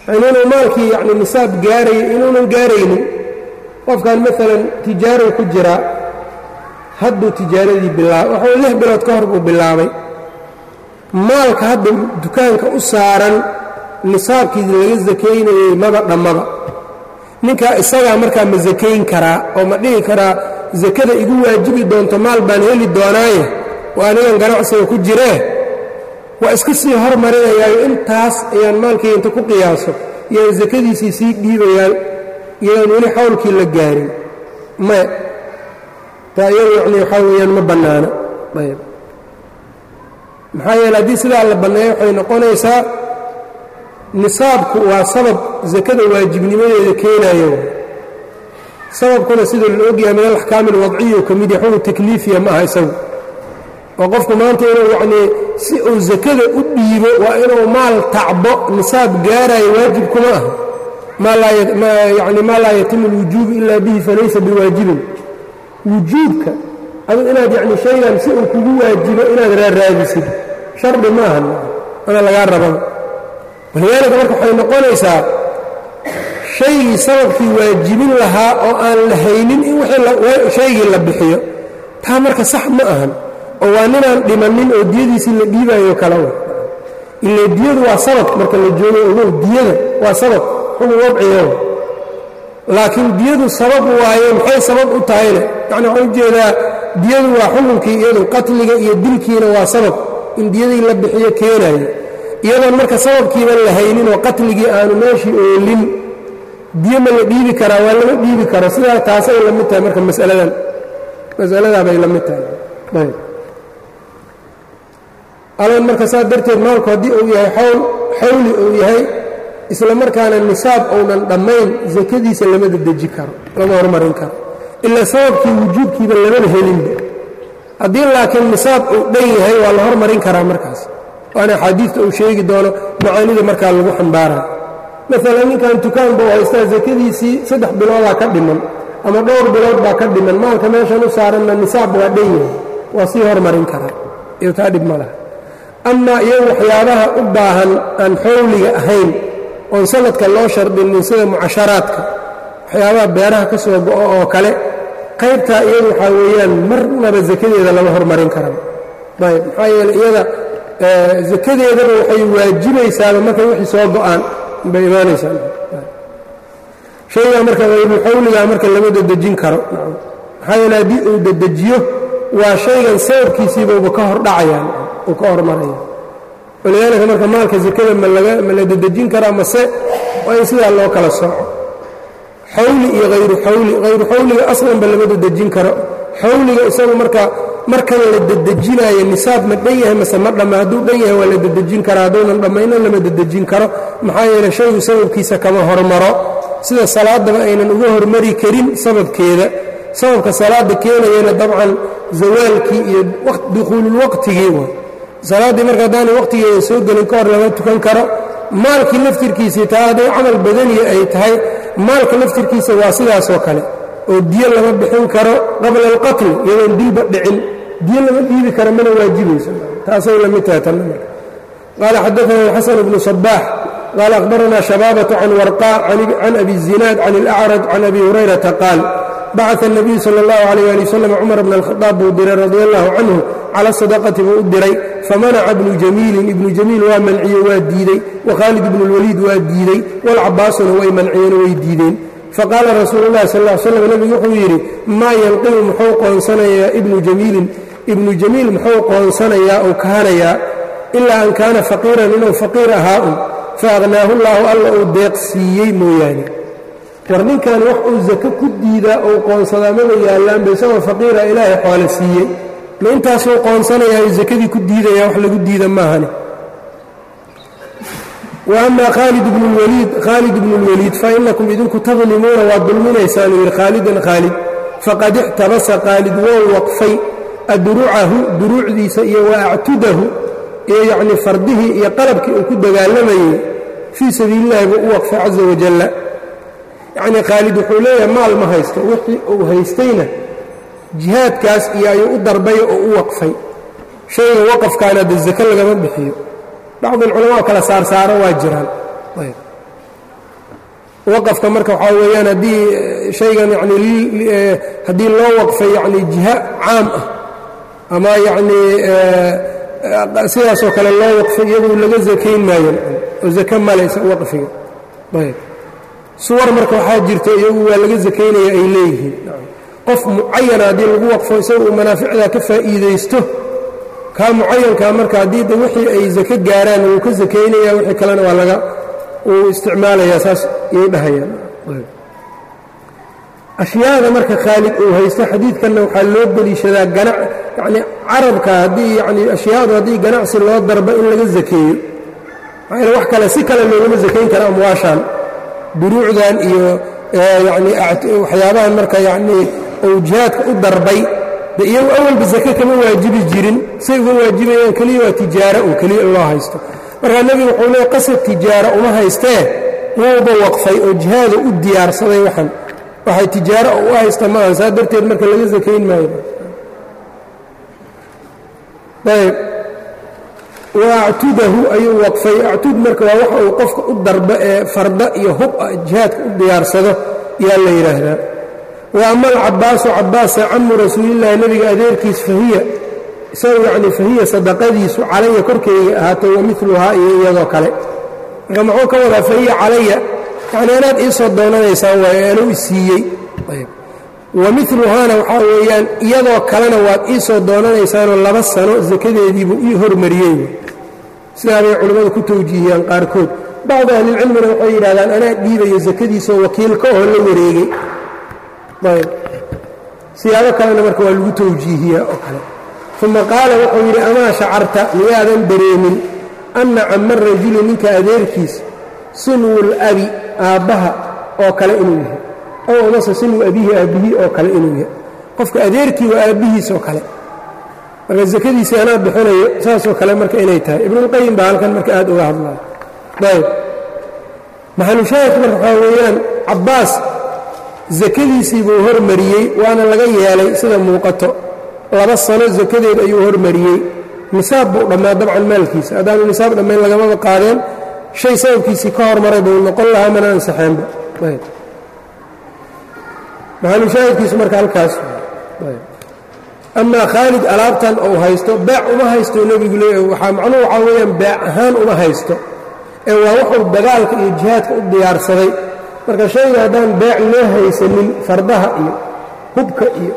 yani inuu maalkii yani nisaab gaaraya inuunan gaaraynin qofkan maalan tijaarow ku jiraa hadduu tijaaradii bilaabay waxuu lix bilood ka hor buu bilaabay maalka hadda dukaanka u saaran nisaabkii laga sakaynayey maba dhammaba ninkaa isagaa markaa ma sakayn karaa oo ma dhihi karaa sakada igu waajibi doonto maal baan heli doonaaye waa anigan ganacsiga ku jiree waa iska sii hormarinayaayo intaas ayaan maalkayga inta ku qiyaaso iyaan sakadiisii sii dhiibayaan iyadaan weli xawlkii la gaarin maya taa iyadu yacni waxaa weeyaan ma bannaana ayb maxaa yeele haddii sidaa la banneeyo waxay noqonaysaa nisaabku waa sabab sakada waajibnimadeeda keenayo sababkuna sida la ogyahay min alaxkaami alwadciya ka mid yahay xukun takliifiya ma aha isagu oo qofku maanta inuu yacnii si uu sakada u dhiibo waa inuu maal tacbo nisaab gaarayo waajib kuma ah yani maa laa yatimu alwujuubu ila bihi falaysa biwaajibin wujuubka adug inaad yacni shaygan si uu kugu waajibo inaad raaraadisid shardi ma aha ana lagaa rababa walidaalika marka waxay noqonaysaa shaygii sababkii waajibin lahaa oo aan la haynin in shaygii la bixiyo taa marka sax ma ahan oo waa ninaan dhimannin oo diyadiisii la dhiibayo kala wa ila diyadu waa sabab marka la joogo ogow diyada waa sabab xukun wadciga laakiin diyadu sabab waaye maxay sabab u tahayne yacni waxaan ujeedaa diyadu waa xukunkii iyadu qatliga iyo dilkiina waa sabab in diyadii la bixiyo keenayo iyadoon marka sababkiiba la haynin oo qatligii aanu meeshii oolin diyo ma la dhiibi karaa waa lama dhiibi karo sidaa taasay la mid tahay marka masaladan masaladaa bay la mid tahay ayb alan marka saas darteed maalku haddii uu yahay xawl xawli uu yahay isla markaana nisaab ounan dhammayn sakadiisa lama dedeji karo lama hormarin karo ilaa sababkii wujuubkiiba lamana helinba haddii laakiin nisaab uu dhan yahay waa la hormarin karaa markaas waana axaadiista uu sheegi doono macaanida markaa lagu xambaarayo maalan ninkan dukaan buu haystaa sakadiisii saddex biloodaa ka dhiman ama dhowr bilood baa ka dhiman maalka meeshan u saaranna nisaab waa dhan yahay waa sii hormarin karaa iyo taa dhib ma laha amaa iyagu waxyaabaha u baahan aan xowliga ahayn oon sanadka loo shardinin sida mucasharaadka waxyaabaha beeraha ka soo go'o oo kale qaybtaa iyadu waxaa weeyaan marnaba sakadeeda lama hormarin karaba ayb maxaa yeele iyada sakadeedaba waxay waajibaysaaba markay wixii soo go'aan bay imaanaysaa shaygaa marka hayruxawligaa marka lama dedejin karo maxaa yeele haddii uu dedejiyo waa shaygan sababkiisiibauba ka hor dhacayaan uu ka hormaraya walidaalika marka maalka sakada ma la dedejin karaa mase waa in sidaa loo kala sooco xawli iyo hayru xawli hayru xawliga aslanba lama dedejin karo xawliga isagu marka markan la dedejinaayo nisaab ma dhan yahay mase ma dhamma hadduu dhan yahay waa la dedejin karaa hadduunan dhammayna lama dedejin karo maxaa yeele shaygu sababkiisa kama hormaro sida salaadaba aynan uga hormari karin sababkeeda sababka salaada keenayana dabcan zawaalkii iyo dukhuululwaqtigii wa salaaddii marka haddaanay waqtigeeda soo gelin ka hor lama tukan karo maalkii laftirkiisii taa hadday camal badaniya ay tahay maalka laftirkiisa waa sidaasoo kale oo diyo lama bixin karo qabla alqatli iyadoon dilba dhicin diyo lama dhiibi karo mana waajibayso taasay la mid tahay tanna marka qaala xadaana alxasan bnu sabaax qaala akhbarana shabaabatu can warqaa can abi zinaad can alacraj can abi hurayrata qaal bacaa الnabiyu salى اllahu عalيh ali waslm cumar bn اlkhadaab buu diray radi allahu canhu cala sadaqati buu u diray famanaca ibnu jamiilin ibnu jamiil waa manciye waa diidey wakhaalid ibnu اlwaliid waa diidey walcabaasuna way manciyeen way diideen faqaala rasuulu اllahi sal ا slam nebigu wuxuu yidhi maa yanqimu muxuu qoonsanayaa ibnu jamiilin ibnu jamiil muxuu qoonsanayaa ou kaanayaa ilaa an kaana faqiiran inuu faqiir ahaa un faaqhnaahu llaahu alla uu deeq siiyey mooyaane war ninkan wax uu sako ku diidaa ou qoonsadaa maba yaallaanba isagoo faqiira ilaahay xoole siiyey ma intaasuu qoonsanayaa sakadii ku diidaya wax lagu diida maahane wa ama khaalid ibnu lwaliid khaalid ibnu lwaliid fa inakum idinku tadlimuuna waad dulminaysaanuu yidhi khaalidan khaalid faqad ixtabasa khaalid wou waqfay adrucahu duruucdiisa iyo wa actudahu iyo yacnii fardihii iyo qalabkii uu ku dagaalamayey fii sabiili illahi buu u waqfay caza wajalla yacnii khaalid wuxuu leeyahay maal ma haysto wixii uu haystayna jihaadkaas iyo ayuu u darbaya oo u waqfay shayga waqafkaana de sako lagama bixiyo bacdi alculamaa kala saarsaaro waa jiraan waqafka marka waxaa weeyaan haddii shaygan yani haddii loo waqfay yani jiha caam ah ama yacnii sidaasoo kale loo waqfay iyadu laga zakayn maayo oo zake malaysa waqfiga ayb suwar marka waxaa jirta iyagu waa laga zakaynaya ay leeyihiin qof mucayana haddii lagu waqfo isaga uu manaaficdaa ka faa'iidaysto kaa mucayankaa marka haddii de wixii ay zake gaaraan wuu ka zakaynaya wixii kalena waa laga uu isticmaalayaa saas iyay dhahayaan ashyaada marka khaalid uu haysto xadiidkanna waxaa loo deliishadaa ganac yacni carabka haddii yacni ashyaadu haddii ganacsi loo darbo in laga zakeeyo maxaa wax kale si kale loogama zakayn kara amwaashan buruucdan iyo yacni waxyaabahan marka yacnii uu jihaadka u darbay de iyagu awalba zake kama waajibi jirin say uga waajibayaan keliya waa tijaaro oo keliya loo haysto markaa nebigu wuxuu leey qasad tijaaro uma haystee wuuba waqfay oo jihaada u diyaarsaday waxan waxay tijaaro u haysta ma aha saa darteed marka laga sakayn maayo ayb wa actudahu ayuu waqfay actud marka waa waxa uu qofka u darbo ee farda iyo hub ah jihaadka u diyaarsado yaa la yidhaahdaa wa ama alcabaasu cabaasa camu rasuulillahi nebiga adeerkiis fahiya isagu yacni fahiya sadaqadiisu calaya korkeyga ahaatay wa miluhaa iyo iyadoo kale marka muxuu ka wadaa fahiya calaya yacni anaad iisoo doonanaysaan waayo anuu isiiyey wa miluhaana waxaa weeyaan iyadoo kalena waad iisoo doonanaysaanoo laba sano sakadeediibuu ii hormariyey sidaabay culimmadu ku tawjiihiyaan qaarkood bacdu ahlilcilmina waxay yidhahdaan anaa dhiibayo sakadiisoo wakiilka oo la wareegay ayb siyaabo kalena marka waa lagu tawjiihiyaa oo kale uma qaala wuxuu yidhi amaa shacarta miyaadan dareemin anna cama rajuli ninka adeerkiis sinwul abi aabbaha oo kale inuu yahay ow amase sinwu abihi aabbihii oo kale inuu yahay qofka adeerkii waa aabbihiis oo kale marka sakadiisii anaa bixinayo saasoo kale marka inay tahay ibnuulqayim baa halkan marka aad uga hadlaya ayb maxalushaahidku marka waxaa weeyaan cabbaas sakadiisii buu hormariyey waana laga yeelay sida muuqato laba sano sakadeed ayuu hormariyey nisaab buu dhammaa dabcan maalkiisa haddaanu nisaab dhammayn lagamaba qaadeen shay sababkiisii ka hormaray buu noqon lahaa mana ansaxeenba maxalushaahidkiisu marka halkaas amaa khaalid alaabtan uu haysto beec uma haysto nebigu leeyahy waxaa macnuhu waxaa weeyaan beec ahaan uma haysto ee waa wuxuu dagaalka iyo jihaadka u diyaarsaday marka shayga haddaan beec loo haysanin fardaha iyo hubka iyo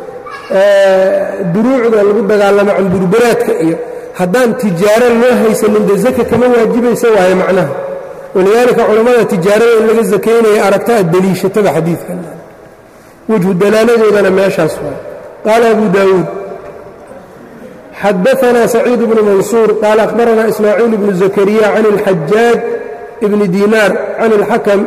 duruucda lagu dagaalamo camburbaraadka iyo haddaan tijaaro loo haysanin de zaka kama waajibaysa waaye macnaha walidaalika culammada tijaarada in laga sakaynaya aragta ad deliishatada xadiidkan wejhu dalaaladoodana meeshaas waay qaala abu daawuud xadaanaa saciid bnu mansuur qaala akhbaranaa ismaaciil bnu zakariya can اlxajaaj bni diinaar can اlxakam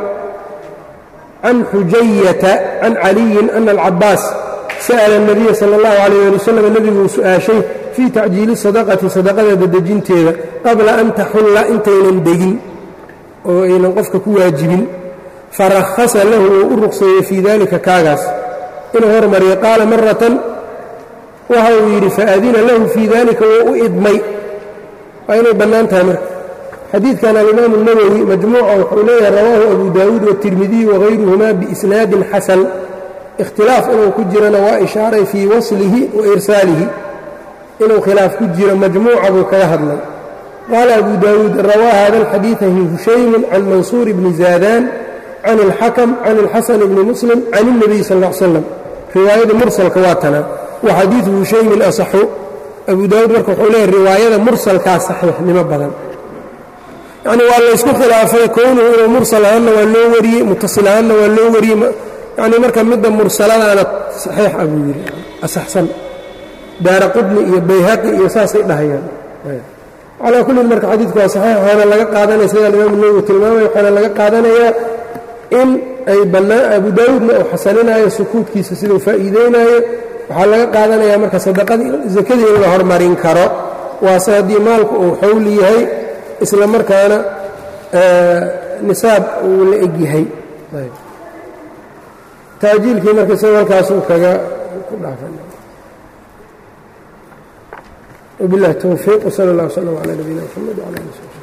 can xujayata can caliyin ana alcabaas sa'ala الnabiya salى اllahu alayh ali wasalam nebiguu su'aashay fii tacjiili sadaqati sadaqada dadejinteeda qabla an taxulla intaynan degin oo aynan qofka ku waajibin farahasa lahu wuu u ruqseeyey fii dalika kaagaas inuu hormariyo qaala maratan waxa uu yidhi faadina lahu fii dalika wuu u idmay waa inay bannaan tahay marka xadiidkan alimaamu اnawowi majmuuca wuxuu leeyahay rawaahu abu daawuud waالtirmidiy wagayruhuma biisnaadin xasan ikhtilaaf inuu ku jirana waa ishaaray fii waslihi wa irsaalihi inuu khilaaf ku jiro majmuuca buu kaga hadlay qaala abu daawuud rawaa hada alxadiida hushaymun can mansuur bni zaadaan can اlxakm can اlxasan bni muslim can الnabiy sal ا l slam riwaayada mursalka waa tanaa wa xadiidu hushaymin asaxu abu daawuud marka wuxuu leeyahy riwaayada mursalkaa saxiixnimo badan yacni waa laysku khilaafay kownuhu inuu mursal ahaanna waa loo wariyey mutasil ahaanna waa loo wariyey yacni marka midda mursaladaana saxiix ah buu yidhi asaxsan daara qudni iyo bayhaqi iyo saasay dhahayaan calaa kullin marka xadiidku waa saxiix waxaana laga qaadanaya sida alimaam nawowi tilmaamaya waxaana laga qaadanayaa in ay bannaan abu daawuudna uu xasaninaayo sukuudkiisa siduu faa'iideynaayo waxaa laga qaadanayaa marka sadaqadii sakadii in la hormarin karo waase haddii maalku uu xowli yahay isla markaana nisaab uu la eg yahay taajiilkii marka isaga halkaasuu kaga ku dhaafan وبالله التوفيق وصلى الله وسلم على نبينا محمد وعلى اله وصحبه